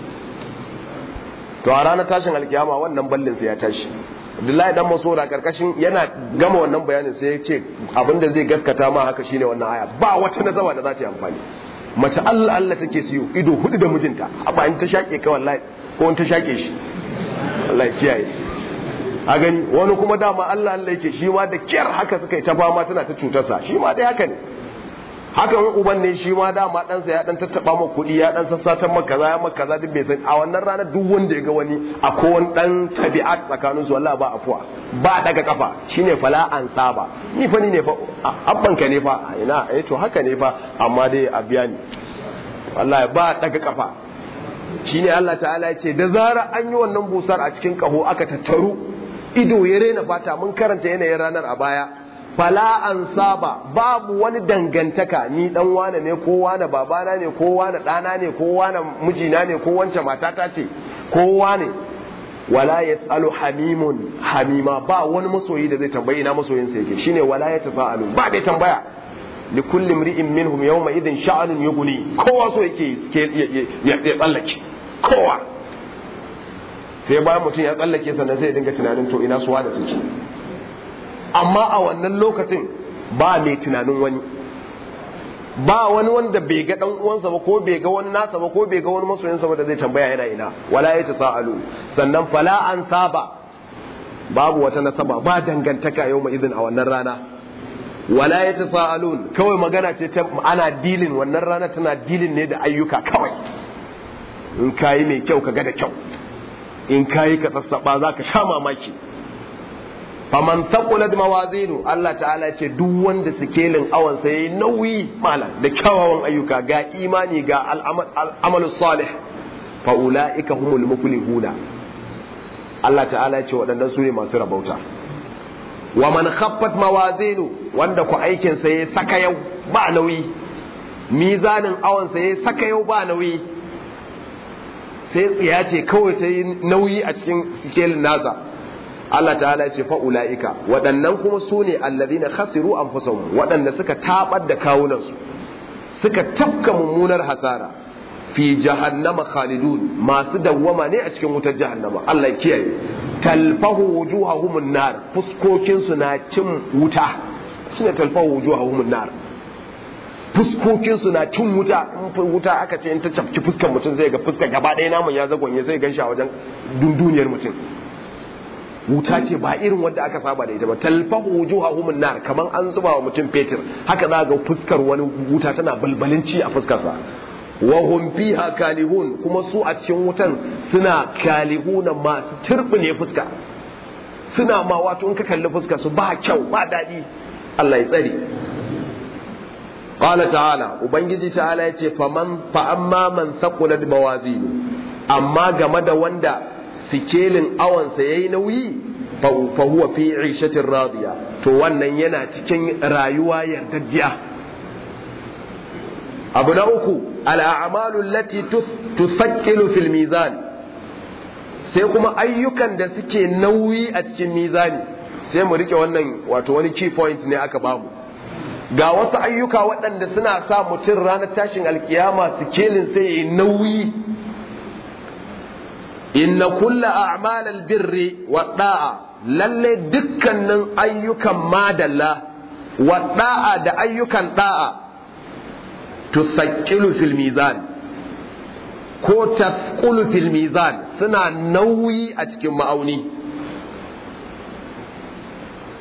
[SPEAKER 1] to a ranar tashin alkiyama wannan ballin sai ya tashi Abdullahi dan Masora karkashin yana gama wannan bayanin sai ya ce abinda zai gaskata ma haka shine wannan aya ba wata nazama da za ta yi amfani mace Allah Allah take siyo ido hudu da mijinta ba in ta shake ka wallahi ko in ta shake shi Allah ya kiyaye a gani wani kuma dama Allah Allah yake shi ma da kyar haka suka yi ta fama tana ta cutarsa shi ma dai haka ne haka in uban ne shi ma dama ɗansa ya ɗan tattaɓa ma kuɗi ya ɗan sassatan maka kaza ya maka kaza duk bai san a wannan ranar duk wanda ya ga wani a kowane ɗan tabi'at tsakanin su wallahi ba afuwa ba daga kafa shine fala an saba ni fa ni ne fa abban ka ne fa ina eh to haka ne fa amma dai a biya ni wallahi ba daga kafa shine Allah ta'ala ya ce da zara an yi wannan busar a cikin kaho aka tattaru ido ya rena fata mun karanta yanayin ranar a baya fala an saba babu wani dangantaka ni dan wane ne ko wane babana ne ko wane ɗana ne ko wane mijina ne ko wance matata ce ko wane wala yasalu hamimun hamima ba wani masoyi da zai tambayi ina masoyin sa yake shine wala yatasaalu ba dai tambaya li kulli imri'in minhum yawma idhin sha'anun yughni kowa so yake ya tsallake kowa sai bayan mutum ya tsallake sannan sai ya dinga tunanin to ina suwa da suke amma a wannan lokacin ba mai tunanin wani ba wani wanda bai ga dan uwansa ba ko bai ga wani nasa ba ko bai ga wani masoyinsa ba da zai tambaya yana ina wala ya ta sa'alu sannan fala an saba babu wata nasaba ba dangantaka yau mai izin a wannan rana wala ya ta sa'alun kawai magana ce ta ana dilin wannan rana tana dilin ne da ayyuka kawai in kayi mai kyau ka ga da kyau in kayi ka sassaba za ka sha mamaki faman thaqulat mawazinu Allah ta'ala ce duk wanda sikelin awan sa yayi nauyi malam da kyawawan ayyuka ga imani ga al'amalu salih fa ulaika humul muflihuna Allah ta'ala ce waɗannan su ne masu rabauta wa man khaffat mawazinu wanda ku aikin sa yayi saka yau ba nauyi mizanin awan sa yayi saka yau ba nauyi sai tsiya ce kawai ta yi nauyi a cikin sikelin nasa Allah ta'ala ce fa'ula'ika waɗannan kuma su ne allazina khasiru anfusahum waɗanda suka tabar da kawunansu suka tafka mummunar hasara fi jahannama khalidun masu dawwama ne a cikin wutar jahannama Allah ya kiyaye talfahu wujuhahum nar fuskokin su na cin wuta shine talfahu wujuhahum nar fuskokin su na cin wuta in wuta aka ce in ta cafki fuskar mutum zai ga fuskar gaba ɗaya namun ya zagonye sai gan shi a wajen dunduniyar mutum wuta ce ba irin wanda aka saba da ita ba talfahu wujuhahum nar kaman an zuba wa mutum fetur haka za ga fuskar wani wuta tana balbalinci a fuskarsa wa hum fiha kalihun kuma su a cikin wutan suna kalihuna masu turbine fuska suna ma wato in ka kalli fuska su ba kyau ba daɗi Allah ya tsare qala ta'ala ubangiji ta'ala yace faman fa amma man saqulat mawazinu amma game da wanda sikelin awansa ya yi nauyi fa huwa fi ishatin radiya to wannan yana cikin rayuwa yardajjiya abu na uku al'amalu lati tusakkilu fil mizan sai kuma ayyukan da suke nauyi a cikin mizani sai mu rike wannan wato wani key point ne aka bamu ga wasu ayyuka waɗanda suna sa mutum ranar tashin alkiyama sikelin sai ya yi nauyi inna kulla a'mal albirri wa da'a lalle dukkanin ayyukan madalla wa da'a da ayyukan da'a tusaqqilu fil mizan ko tasqulu fil mizan suna nauyi a cikin ma'auni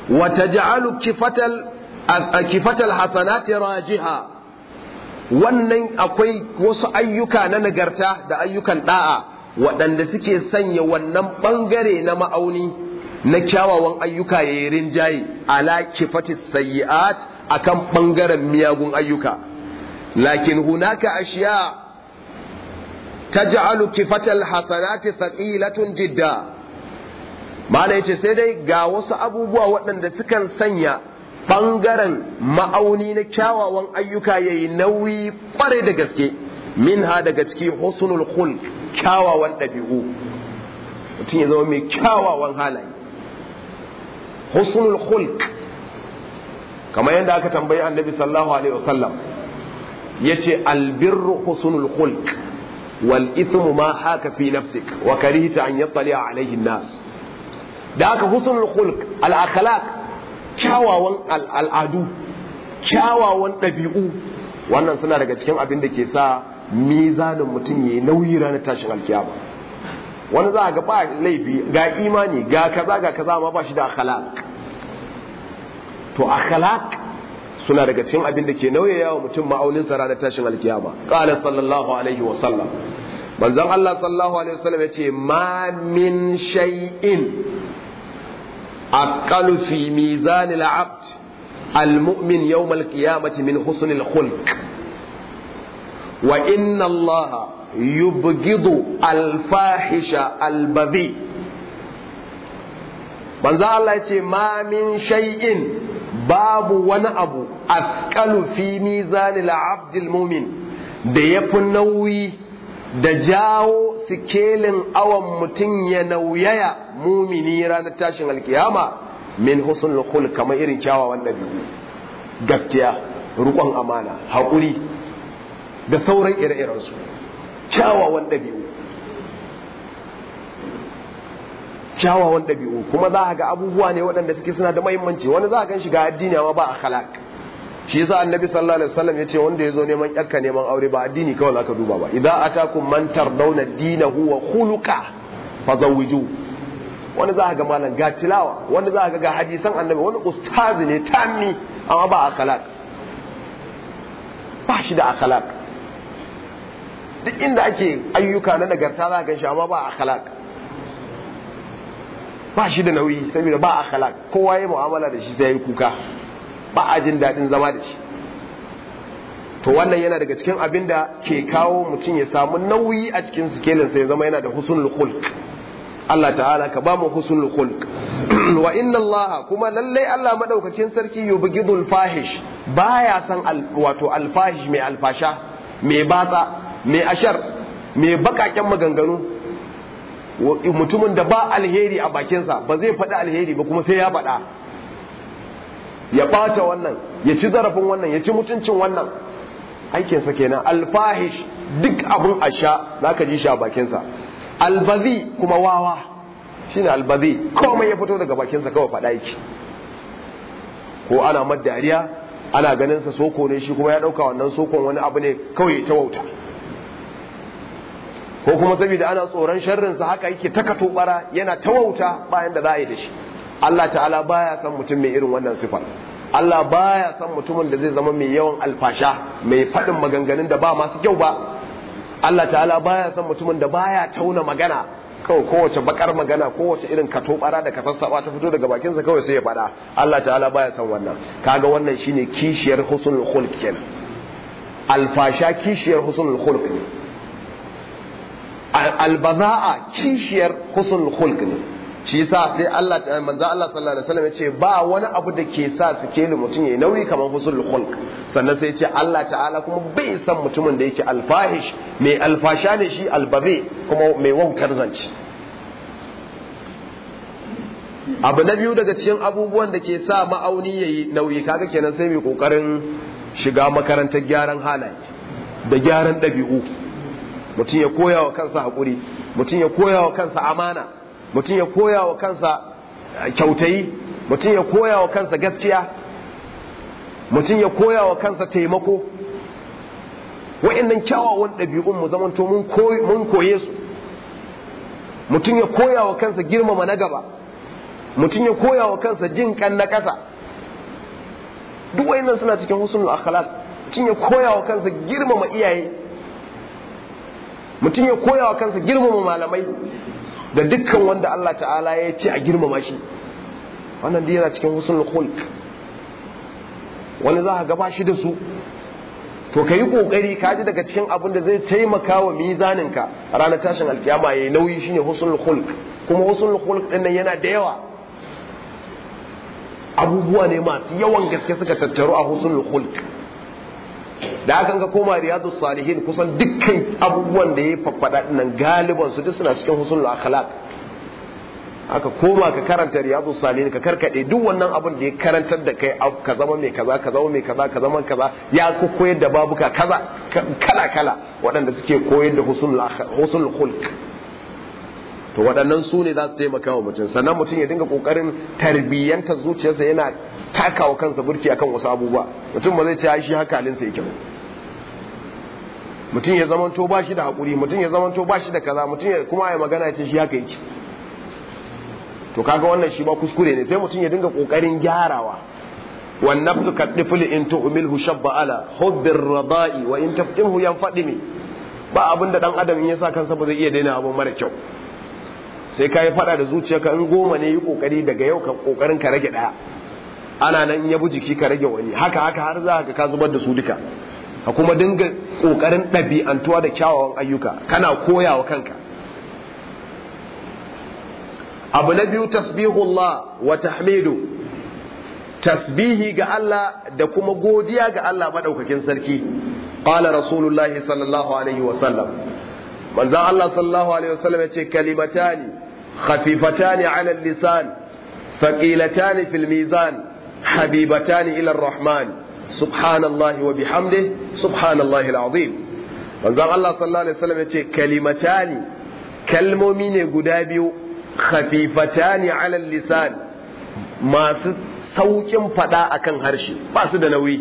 [SPEAKER 1] wa taj'alu kifatal kifatal hasanati rajiha wannan akwai wasu ayyuka na nagarta da ayyukan da'a waɗanda suke sanya wannan ɓangare na ma'auni na kyawawan ayyuka ya yi rinjaye ala kifati sayyi'at akan ɓangaren miyagun ayyuka lakin hunaka ashiya taj'alu kifatal hasanati thaqilatun jidda mala yace sai dai ga wasu abubuwa waɗanda sukan sanya ɓangaren ma'auni na kyawawan ayyuka ya yi nauyi ƙwarai da gaske min ha daga ciki husnul khulq kyawawan ɗabi'u mutum ya zama mai kyawawan halaye husnul khulq kamar yadda aka tambayi annabi sallallahu alaihi wasallam ya ce albirru husnul khulq wal ithmu ma haka fi nafsik wa karihta an yattali alaihi nas da aka husnul khulq al akhlaq kyawawan al'adu kyawawan ɗabi'u wannan suna daga cikin abin da ke sa mizanin mutum ya yi nauyi ranar tashin alkiyama wani za a ga ba laifi ga imani ga kaza ga kaza ma ba shi da akhlaq to akhlaq suna daga cikin abin da ke nauyaya wa mutum ma'aunin sa ranar tashin alkiyama qala sallallahu alaihi wa sallam manzon Allah sallallahu alaihi wa sallam yace ma min shay'in أثقل في ميزان العبد المؤمن يوم القيامة من حسن الخلق وإن الله يبغض الفاحش البذيء من ذا الله يتي ما من شيء باب ونأبو أثقل في ميزان العبد المؤمن da ya fi nauyi da jawo sikelin awon mutum ya nauyaya mumini ranar tashin alkiyama min husnul khul kamar irin kyawawan ɗabi'u gaskiya rukon amana haƙuri da sauran ire-irensu kyawawan ɗabi'u kyawawan ɗabi'u kuma za ga abubuwa ne waɗanda suke suna da mahimmanci wani za a gan shiga addini amma ba akhlaq shi yasa annabi sallallahu alaihi wasallam yace wanda yazo neman yakka neman aure ba addini kawai zaka duba ba idza atakum man tardawna dinahu wa khuluqa fazawwiju wani za ga malam ga tilawa wani za ga ga hadisan annabi wani ustazi ne tammi amma ba akhlaq ba shi da akhlaq duk inda ake ayyuka na nagarta za ga shi amma ba akhlaq ba shi da nauyi saboda ba akhlaq kowa ya mu'amala da shi sai ya kuka ba a jin daɗin zama da shi to wannan yana daga cikin abin da ke kawo mutum ya samu nauyi a cikin sikelin sai zama yana da husnul khulq Allah ta'ala ka ba mu husnul khulq wa inna Allah kuma lallai Allah madaukakin sarki yubghidul fahish baya san wato alfahish mai alfasha mai batsa mai ashar mai bakaken maganganu mutumin da ba alheri a bakinsa ba zai faɗi alheri ba kuma sai ya faɗa ya ɓata wannan ya ci zarafin wannan ya ci mutuncin wannan aikinsa kenan alfahish duk abin a sha za ka ji shi a bakinsa albazi kuma wawa shine albazi komai ya fito daga bakinsa kawai faɗa yake ko ana dariya ana ganinsa soko ne shi kuma ya ɗauka wannan sokon wani abu ne kawai ta wauta ko kuma saboda ana tsoron sharrinsa haka yake ta bara yana ta wauta bayan da za a yi da shi Allah ta'ala baya san mutum mai irin wannan sifar Allah baya san mutumin da zai zama mai yawan alfasha mai faɗin maganganun da ba masu kyau ba Allah ta'ala baya san mutumin da baya tauna magana kawai kowace bakar magana kowace irin katobara da kasassaba ta fito daga bakinsa kawai sai ya faɗa Allah ta'ala baya san wannan kaga wannan shine kishiyar husnul khulq kenan alfasha kishiyar husnul khulq ne albaza'a kishiyar husnul khulq ne shi yasa sai Allah manzo Allah sallallahu alaihi wasallam yace ba wani abu da ke sa sikeli mutum yayi nauyi kamar husnul khulq sannan sai yace Allah ta'ala kuma bai san mutumin da yake alfahish mai alfasha ne shi albazi kuma mai wautar zance abu na biyu daga cikin abubuwan da ke sa ma'auni yayi nauyi kaga kenan sai mai kokarin shiga makarantar gyaran halaye da gyaran ɗabi'u mutum ya koya wa kansa haƙuri mutum ya koya wa kansa amana mutum ya koya wa kansa kyautayi mutum ya koya wa kansa gaskiya mutum ya koya wa kansa taimako wa'annan kyawawan ɗabi'un mu zamanto mun koye su mutum ya koya wa kansa girmama na gaba mutum ya koya wa kansa jin kan na ƙasa duk wayannan suna cikin husnul akhlaq mutum ya koya wa kansa girmama iyaye mutum ya koya wa kansa girmama malamai da dukkan wanda Allah ta'ala ya ce a girmama shi wannan dai yana cikin husnul khulq wani za ka gaba shi da su to ka yi ƙoƙari ka ji daga cikin abin da zai taimaka wa mizaninka a ranar tashin alkiyama ya yi nauyi shine husnul khulq kuma husnul khulq din nan yana da yawa abubuwa ne masu yawan gaske suka tattaru a husnul khulq da hakan ga koma riyadu salihin kusan dukkan abubuwan da ya faffada nan galiban su duk suna cikin husnul akhlaq aka koma ka karanta riyadu salihin ka karkade duk wannan abin da ya karantar da kai ka zama mai kaza ka zama mai kaza ka zama kaza ya ku koyar da babuka kaza kala kala waɗanda suke koyar da husnul khulq to waɗannan su ne za su taimaka wa mutum sannan mutum ya dinga kokarin tarbiyyanta zuciyarsa yana takawa kansa burki akan wasu abubuwa mutum ba zai ce shi haka halinsa yake mutum ya zamanto ba shi da haƙuri mutum ya zamanto ba shi da kaza mutum ya kuma ya magana ya ce shi haka yake to kaga wannan shi ba kuskure ne sai mutum ya dinga kokarin gyarawa wan nafsu kadiful in tu'milhu shabba ala hubbir radai wa in taftimhu yanfadimi ba abin da dan adam in ya sa kansa ba zai iya daina abu mara kyau sai ka yi fada da zuciyarka in goma ne yi kokari daga yau ka kokarin ka rage daya ana nan in ya bi jiki ka rage wani haka haka har za ka ka zubar da su duka ka kuma dinga kokarin ɗabi'antuwa da kyawawan ayyuka kana koyawa kanka abu na biyu tasbihullah wa tahmidu tasbihi ga Allah da kuma godiya ga Allah madaukakin sarki qala rasulullahi sallallahu alaihi wa sallam manzo Allah sallallahu alaihi wa sallam yace kalimatani khafifatani ala lisan thaqilatani fil mizan habibatani ila ar-rahman subhanallahi wa bihamdihi subhanallahi al-azim manzo Allah sallallahu alaihi wa sallam yace kalimatani kalmomi ne guda biyu khafifatani ala lisan masu saukin fada akan harshe ba su da nauyi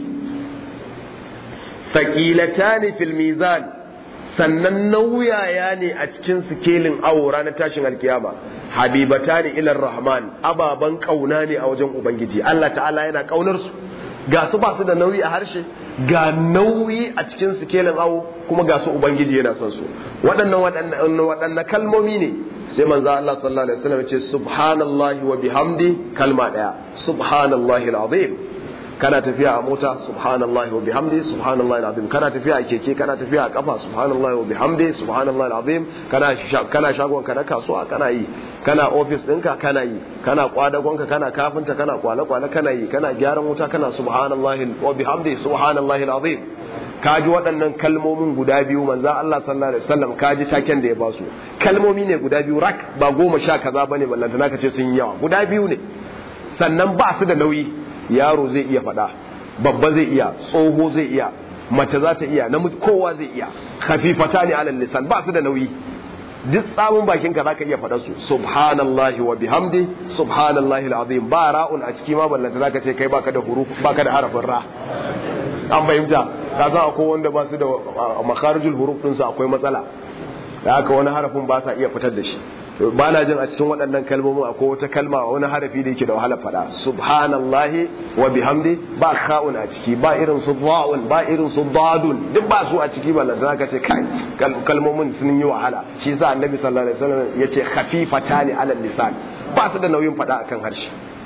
[SPEAKER 1] faqilatani fil mizan sannan nauyaya ne a cikin sikelin awo ranar tashin alkiyama habibatani ila rahman ababan kauna ne a wajen ubangiji Allah ta'ala yana kaunar su ga su ba su da nauyi a harshe ga nauyi a cikin sikelin awo kuma ga su ubangiji yana son su waɗannan waɗannan kalmomi ne sai manzo Allah sallallahu alaihi wasallam ce subhanallahi wa bihamdi kalma daya subhanallahi alazim kana tafiya a mota subhanallahi wa bihamdi subhanallahi alazim kana tafiya a keke kana tafiya a kafa subhanallahi wa bihamdi subhanallahi alazim kana kana shagon ka na kasuwa kana yi kana office ɗinka kana yi kana kwadagonka kana kafinta kana kwale-kwale kana yi kana gyaran wuta kana subhanallahi wa bihamdi subhanallahi alazim kaji waɗannan kalmomin guda biyu manzan Allah sallallahu alaihi wasallam kaji taken da ya ba su kalmomi ne guda biyu rak ba goma sha kaza bane ballanta naka ce sun yi yawa guda biyu ne sannan ba su da nauyi yaro zai iya faɗa babba zai iya tsoho zai iya mace za ta iya namiji kowa zai iya khafifata ne alal lisan ba su da nauyi duk tsamun bakin ka zaka iya faɗa su subhanallahi wa bihamdi subhanallahi alazim ba ra'un a ciki ma ballanta zaka ce kai baka da huruf baka da harafin ra an fahimta ka san akwai wanda ba su da makarijul huruf ɗinsu akwai matsala da haka wani harafin ba sa iya fitar da shi ba na jin a cikin waɗannan kalmomin akwai wata kalma wani harafi da yake da wahala faɗa subhanallahi wa bihamdi ba kha'un a ciki ba irin su dha'un ba irin su dadun duk ba su a ciki ba da ka ce kai kalmomin sun yi wahala shi yasa annabi sallallahu alaihi wasallam yace khafifatani ala lisan ba su da nauyin faɗa akan harshe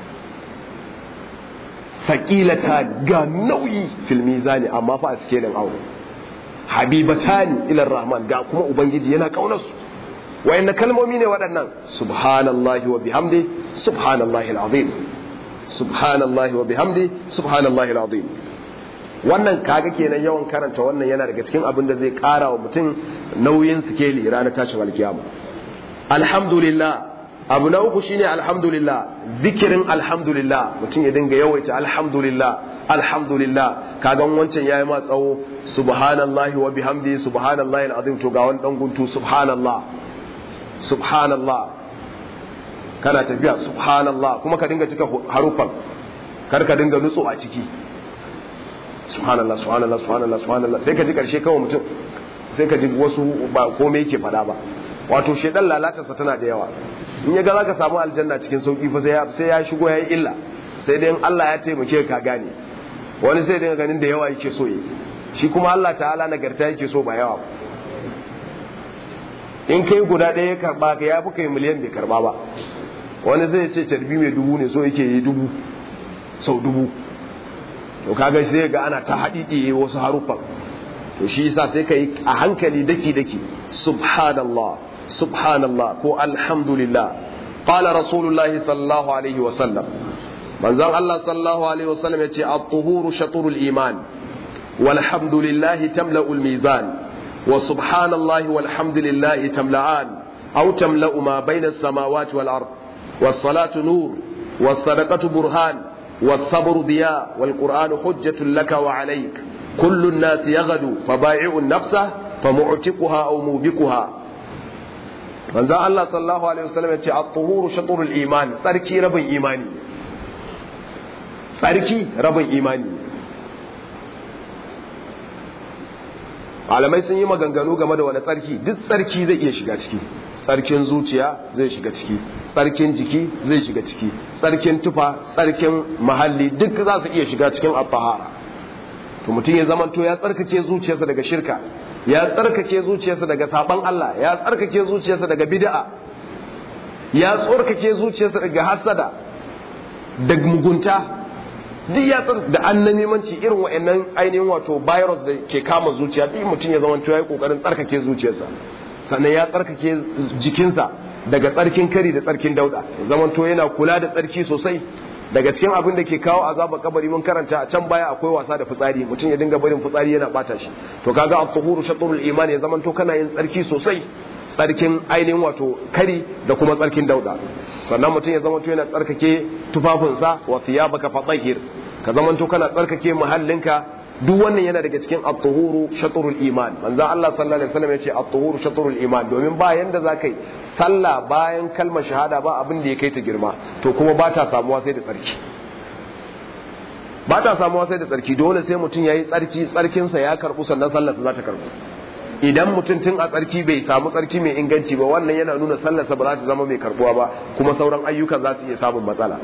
[SPEAKER 1] sakilata ga nauyi fil mizani amma fa a sikelin aure habibatani ila rahman ga kuma ubangiji yana kaunar su wayanna kalmomi ne waɗannan subhanallahi wa bihamdi subhanallahi alazim subhanallahi wa bihamdi subhanallahi alazim wannan kaga kenan yawan karanta wannan yana daga cikin abin da zai ƙara wa mutum nauyin sikeli ranar tashin alkiyama alhamdulillah abu na uku shine alhamdulillah zikirin alhamdulillah mutum ya dinga yawaita alhamdulillah alhamdulillah kagan wancan yayi ma tsawo subhanallahi wa bihamdi subhanallahi alazim to ga wani dan guntu subhanallah subhanallah kana tafiya subhanallah kuma ka dinga cika harufan kar ka dinga nutso a ciki subhanallah subhanallah subhanallah subhanallah sai ka ji karshe kawai mutum sai ka ji wasu ba komai yake fada ba wato shedan lalatarsa tana da yawa in ya ga za ka samu aljanna cikin sauki fa sai ya shigo ya yi illa sai dai Allah ya taimake ka gane wani sai dai ganin da yawa yake so yi shi kuma Allah ta'ala nagarta yake so ba yawa in kai guda ɗaya ya karba ka ya fi kai miliyan bai karba ba wani zai ce carbi mai dubu ne so yake yi dubu sau dubu to kaga sai ga ana ta haɗiɗi wasu haruffan to shi yasa sai ka yi a hankali daki daki subhanallah subhanallah ko alhamdulillah qala rasulullah sallallahu alaihi wa sallam manzon Allah sallallahu alaihi wa sallam yace at-tuhuru shatrul iman walhamdulillah tamla'ul mizan wa subhanallahi walhamdulillah tamla'an aw tamla'u ma bayna as-samawati wal ard was-salatu nur was-sadaqatu burhan was-sabru diya wal-qur'anu hujjatun laka wa alayk kullu an-nas yaghdu faba'i'u an-nafsa famu'tiquha aw mubiquha manzon Allah sallallahu alaihi wasallam ya ce at-tuhuru shatrul iman tsarki rabin imani tsarki rabin imani malamai sun yi maganganu game da wani tsarki duk tsarki zai iya shiga ciki tsarkin zuciya zai shiga ciki tsarkin jiki zai shiga ciki tsarkin tufa tsarkin mahalli duk za su iya shiga cikin at-tahara to mutum ya zamanto ya tsarkake zuciyarsa daga shirka ya tsarkake zuciyarsa daga saban Allah ya tsarkake zuciyarsa daga bid'a ya tsarkake zuciyarsa daga hasada da mugunta duk ya tsar da annamimanci irin wa'annan ainihin wato virus da ke kama zuciya duk mutum ya zama ya yi kokarin tsarkake zuciyarsa sannan ya tsarkake jikinsa daga tsarkin kari da tsarkin dauda zaman to yana kula da tsarki sosai daga cikin abin da ke kawo azaba kabari mun karanta a can baya akwai wasa da fitsari mutum ya dinga barin fitsari yana bata shi to kaga at-tuhuru shatrul iman ya zaman to kana yin tsarki sosai tsarkin ainihin wato kari da kuma tsarkin dauda sannan mutum ya zama to yana tsarkake tufafinsa wa thiyabaka fatahhir ka zaman to kana tsarkake muhallinka duk wannan yana daga cikin at-tuhuru shatrul iman manzo Allah sallallahu alaihi wasallam yace at-tuhuru shatrul iman domin ba yanda zakai sallah bayan kalmar shahada ba abin da ya kai ta girma to kuma ba ta samuwa sai da tsarki ba ta samuwa sai da tsarki dole sai mutum yayi tsarki tsarkin sa ya karbu sannan sallarsa za ta karbu idan mutum tun a tsarki bai samu tsarki mai inganci ba wannan yana nuna sallarsa ba za ta zama mai karbuwa ba kuma sauran ayyukan za su iya samun matsala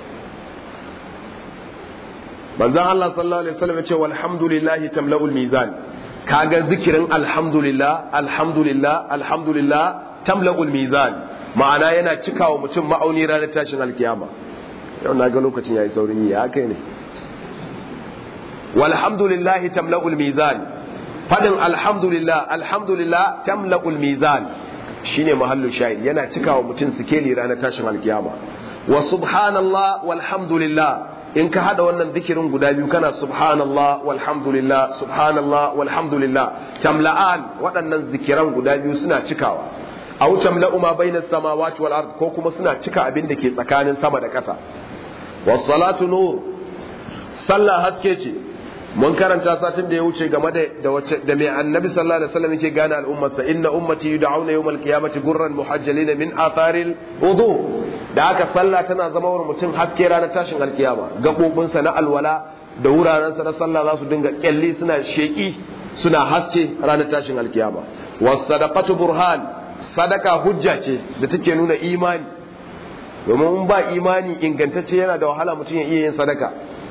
[SPEAKER 1] manzon Allah sallallahu alaihi wasallam ya ce walhamdulillahi tamla'ul mizan kaga zikirin alhamdulillah alhamdulillah alhamdulillah tamla'ul mizan ma'ana yana cikawa mutum ma'auni ranar tashin alkiyama yau na ga lokacin yayi saurin yi ya kai ne walhamdulillahi tamla'ul mizan fadin alhamdulillah alhamdulillah tamla'ul mizan shine mahallu shahid yana cikawa mutum sikeli ranar tashin alkiyama wa subhanallah walhamdulillah in ka hada wannan zikirin guda biyu kana subhanallah walhamdulillah subhanallah walhamdulillah tamla'an waɗannan zikiran guda biyu suna cikawa aw tamla'u ma bayna samawati wal ard ko kuma suna cika abin da ke tsakanin sama da ƙasa was salatu nur sallah haske ce mun karanta satin da ya wuce game da da wace da mai annabi sallallahu alaihi wasallam yake gane al'ummarsa inna ummati yud'auna yawmal qiyamati gurran muhajjalin min atharil wudu da haka sallah tana zama wa mutum haske ranar tashin alkiyama gabobinsa na alwala da wurarensa na sallah za su dinga kyalli suna sheki suna haske ranar tashin alkiyama was sadaqatu burhan sadaka hujja ce da take nuna imani domin in ba imani ingantacce yana da wahala mutum ya iya yin sadaka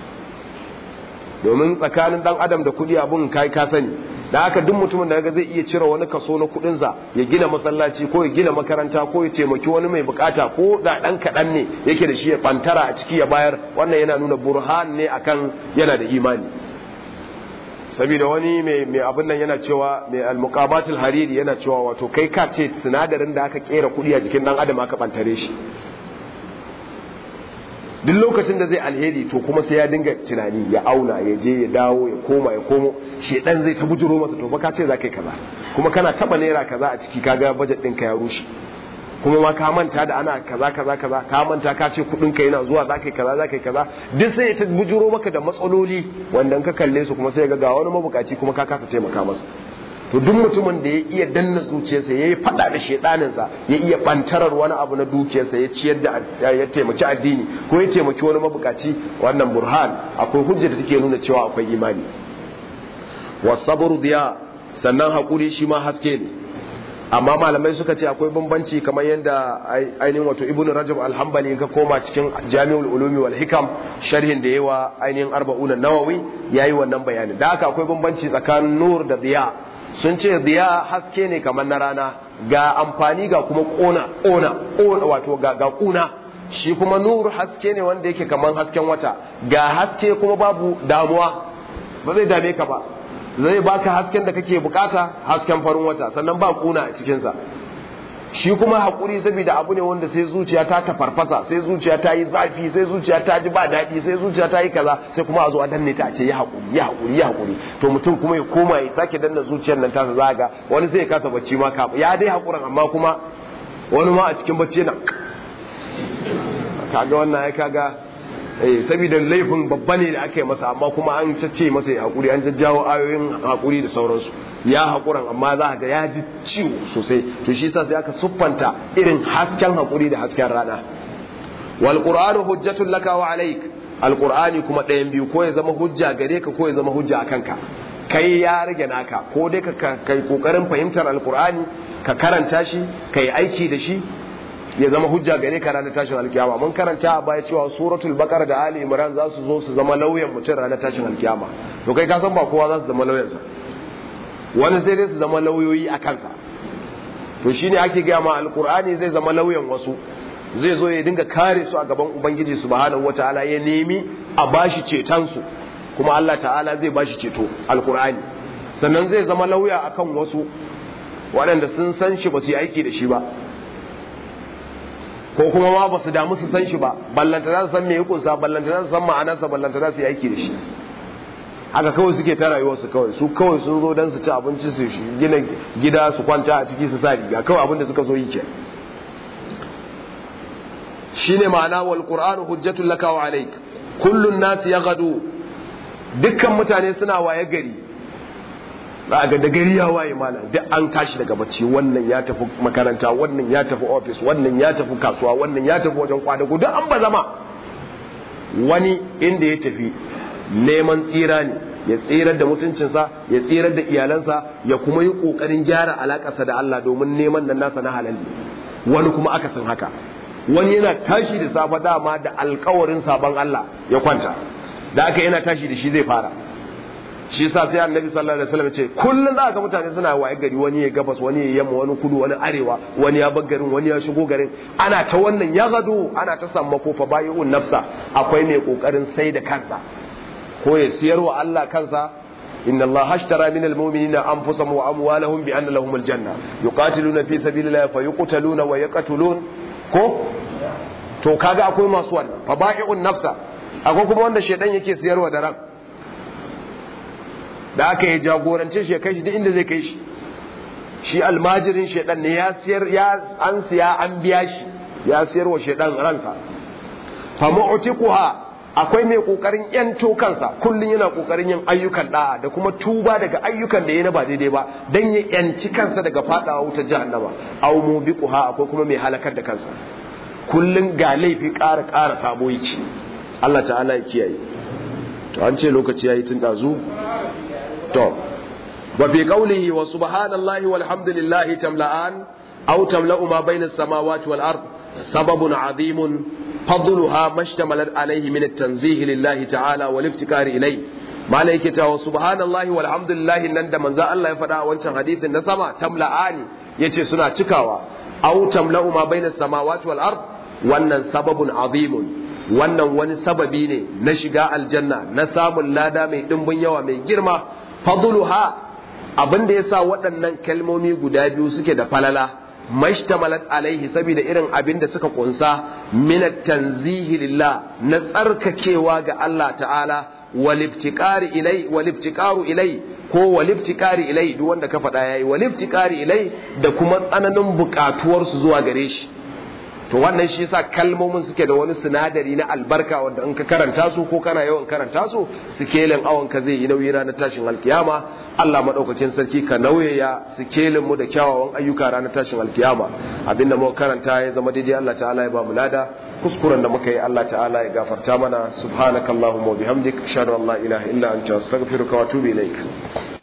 [SPEAKER 1] domin tsakanin dan adam da kudi abun kai ka sani da haka duk mutumin da zai iya cire wani kaso na kudinsa ya gina masallaci ko ya gina makaranta ko ya taimaki wani mai bukata ko da dan kaɗan ne yake da shi ya bantara a ciki ya bayar wannan yana nuna burhan ne akan yana da imani saboda wani mai abin nan yana cewa mai almuqamatul hariri yana cewa wato kai ka ce sinadarin da aka kera kudi a jikin dan adam aka bantare shi duk lokacin da zai alheri to kuma sai ya dinga tunani ya auna ya je ya dawo ya koma ya komo shedan zai ta bujuro masa to ka ce za ka yi kaza kuma kana taba naira kaza a ciki kaga budget ɗinka ya rushe kuma ma ka manta da ana kaza kaza kaza ka manta ka ce kuɗin ka yana zuwa za ka yi kaza za ka yi kaza duk sai ya ta bujuro maka da matsaloli wanda ka kalle su kuma sai ga ga wani mabukaci kuma ka kasa taimaka masa to duk mutumin da ya iya danna zuciyarsa ya yi fada da shedaninsa ya iya bantarar wani abu na dukiyarsa ya ciyar da ya taimaki addini ko ya taimaki wani mabukaci wannan burhan akwai hujja da take nuna cewa akwai imani wasabru diya sannan hakuri shi ma haske ne amma malamai suka ce akwai bambanci kamar yadda ainihin wato ibn rajab alhambali ka koma cikin jami'ul ulumi wal hikam sharhin da yawa ainihin arba'una nawawi yayi wannan bayani da haka akwai bambanci tsakanin nur da diya sun ce diya haske ne kamar na rana ga amfani ga kuma kona kona wato ga ga kuna shi kuma nur haske ne wanda yake kamar hasken wata ga haske kuma babu damuwa ba zai dame ka ba zai baka hasken da kake bukata hasken farin wata sannan ba kuna a cikinsa shi kuma haƙuri saboda abu ne wanda sai zuciya ta tafarfasa sai zuciya ta yi zafi sai zuciya ta ji ba daɗi sai zuciya ta yi kaza sai kuma a zo a danne ta a ce ya haƙuri ya haƙuri ya haƙuri to mutum kuma ya koma ya sake danna zuciyar nan tasa za ga wani sai ya kasa bacci ma ka ya dai haƙurin amma kuma wani ma a cikin bacci yana kaga wannan ya kaga eh saboda laifin babba ne da aka yi masa amma kuma an cece masa ya haƙuri an jajjawo ayoyin haƙuri da sauransu ya haƙuran amma za ga ya ji ciwo sosai to shi yasa sai aka siffanta irin hasken haƙuri da hasken rana wal qur'anu hujjatul laka wa alaik al qur'ani kuma ɗayan biyu ko ya zama hujja gare ka ko ya zama hujja a kanka kai ya rage naka ko dai ka kai kokarin fahimtar al qur'ani ka karanta shi kai aiki da shi ya zama hujja gare ka ranar tashin alkiyama mun karanta a baya cewa suratul baqara da ali imran za su zo su zama lauyan mutum ranar tashin alkiyama to kai ka san ba kowa za su zama lauyansa wani sai dai su zama lauyoyi a kansa to shine ake gaya ma alkur'ani zai zama lauyan wasu zai zo ya dinga kare su a gaban ubangiji subhanahu wataala ya nemi a bashi ceton su kuma Allah ta'ala zai bashi ceto alkur'ani sannan zai zama lauya akan wasu waɗanda sun san shi ba su yi aiki da shi ba ko kuma ma ba su damu su san shi ba ballantana su san me ya kunsa ballantana su san ma'anarsa ballantana su yi aiki da shi haka kawai suke ta rayuwarsu kawai su kawai sun zo don su ci abinci su gina gida su kwanta a ciki su sa riga kawai abin da suka zo yi ke shine ma'ana wal qur'anu hujjatul laka wa alayk kullun nas yaghadu dukkan mutane suna waye gari za ga da gari ya waye malam duk an tashi daga bacci wannan ya tafi makaranta wannan ya tafi office wannan ya tafi kasuwa wannan ya tafi wajen kwadago duk an ba zama wani inda ya tafi neman tsira ne ya tsirar da mutuncinsa ya tsirar da iyalansa ya kuma yi ƙoƙarin gyara alaƙarsa da Allah domin neman nan nasa na halal ne wani kuma aka san haka wani yana tashi da safe dama da alkawarin sabon Allah ya kwanta da aka yana tashi da shi zai fara shi sa sai annabi sallallahu alaihi wasallam ce kullun za ga mutane suna waye gari wani ya gabas wani ya yamma wani kudu wani arewa wani ya bar garin wani ya shigo garin ana ta wannan ya gado ana ta sammako fa bayi'un nafsa akwai mai kokarin sai da kansa ko ya siyar wa Allah kansa inna Allah hashtara min almu'minina anfusahum wa amwalahum bi anna lahum aljanna yuqatiluna fi sabilillahi fa yuqtaluna wa yaqtulun ko to kaga akwai masu wannan fa ba'i'un nafsa akwai kuma wanda shedan yake siyarwa da ran da aka yi jagorance shi ya kai shi duk inda zai kai shi shi almajirin shedan ne ya siyar ya an siya an biya shi ya siyarwa shedan ransa fa mu'tiquha akwai mai kokarin yanto kansa kullun yana kokarin yin ayyukan da'a da kuma tuba daga ayyukan da ya na ba daidai ba dan ya yanci kansa daga fadawa wutar jahannama aw mubiquha akwai kuma mai halakar da kansa kullun ga laifi ƙara ƙara sabo yake Allah ta'ala ya kiyaye to an ce lokaci yayi tun dazu to wa bi qawlihi wa subhanallahi walhamdulillahi tamla'an aw tamla'u ma bayna as-samawati wal ard sababun 'azimun فضلها ما اشتملت عليه من التنزيه لله تعالى والافتكار إليه ما لك سبحان الله والحمد لله نند من ذا الله يفدا wancan hadisin na sama tamla'ani yace suna cikawa aw tamla'u ma baina samawati wal ard wannan sababun azimun wannan wani sababi ne na shiga aljanna na samun lada mai dimbin yawa mai girma fadluha abinda yasa waɗannan kalmomi guda biyu suke da falala mashtamalat alaihi saboda irin abin da suka kunsa min tanzihi lillah na tsarkakewa ga Allah ta'ala waliftiqari ilai waliftiqaru ilai ko waliftiqari ilai duk wanda ka faɗa yayi waliftiqari ilai da kuma tsananin buƙatuwar su zuwa gare shi to wannan shi yasa kalmomin suke da wani sinadari na albarka wanda in ka karanta su ko kana yawan karanta su sikelin awon ka zai yi nauyi ranar tashin alkiyama Allah madaukakin sarki ka nauyaya sikelin mu da kyawawan ayyuka ranar tashin alkiyama abinda muka karanta ya zama daidai Allah ta'ala ya ba mu lada kuskuren da muka yi Allah ta'ala ya gafarta mana subhanakallahumma wa bihamdik ashhadu an la ilaha illa anta astaghfiruka wa atubu ilaik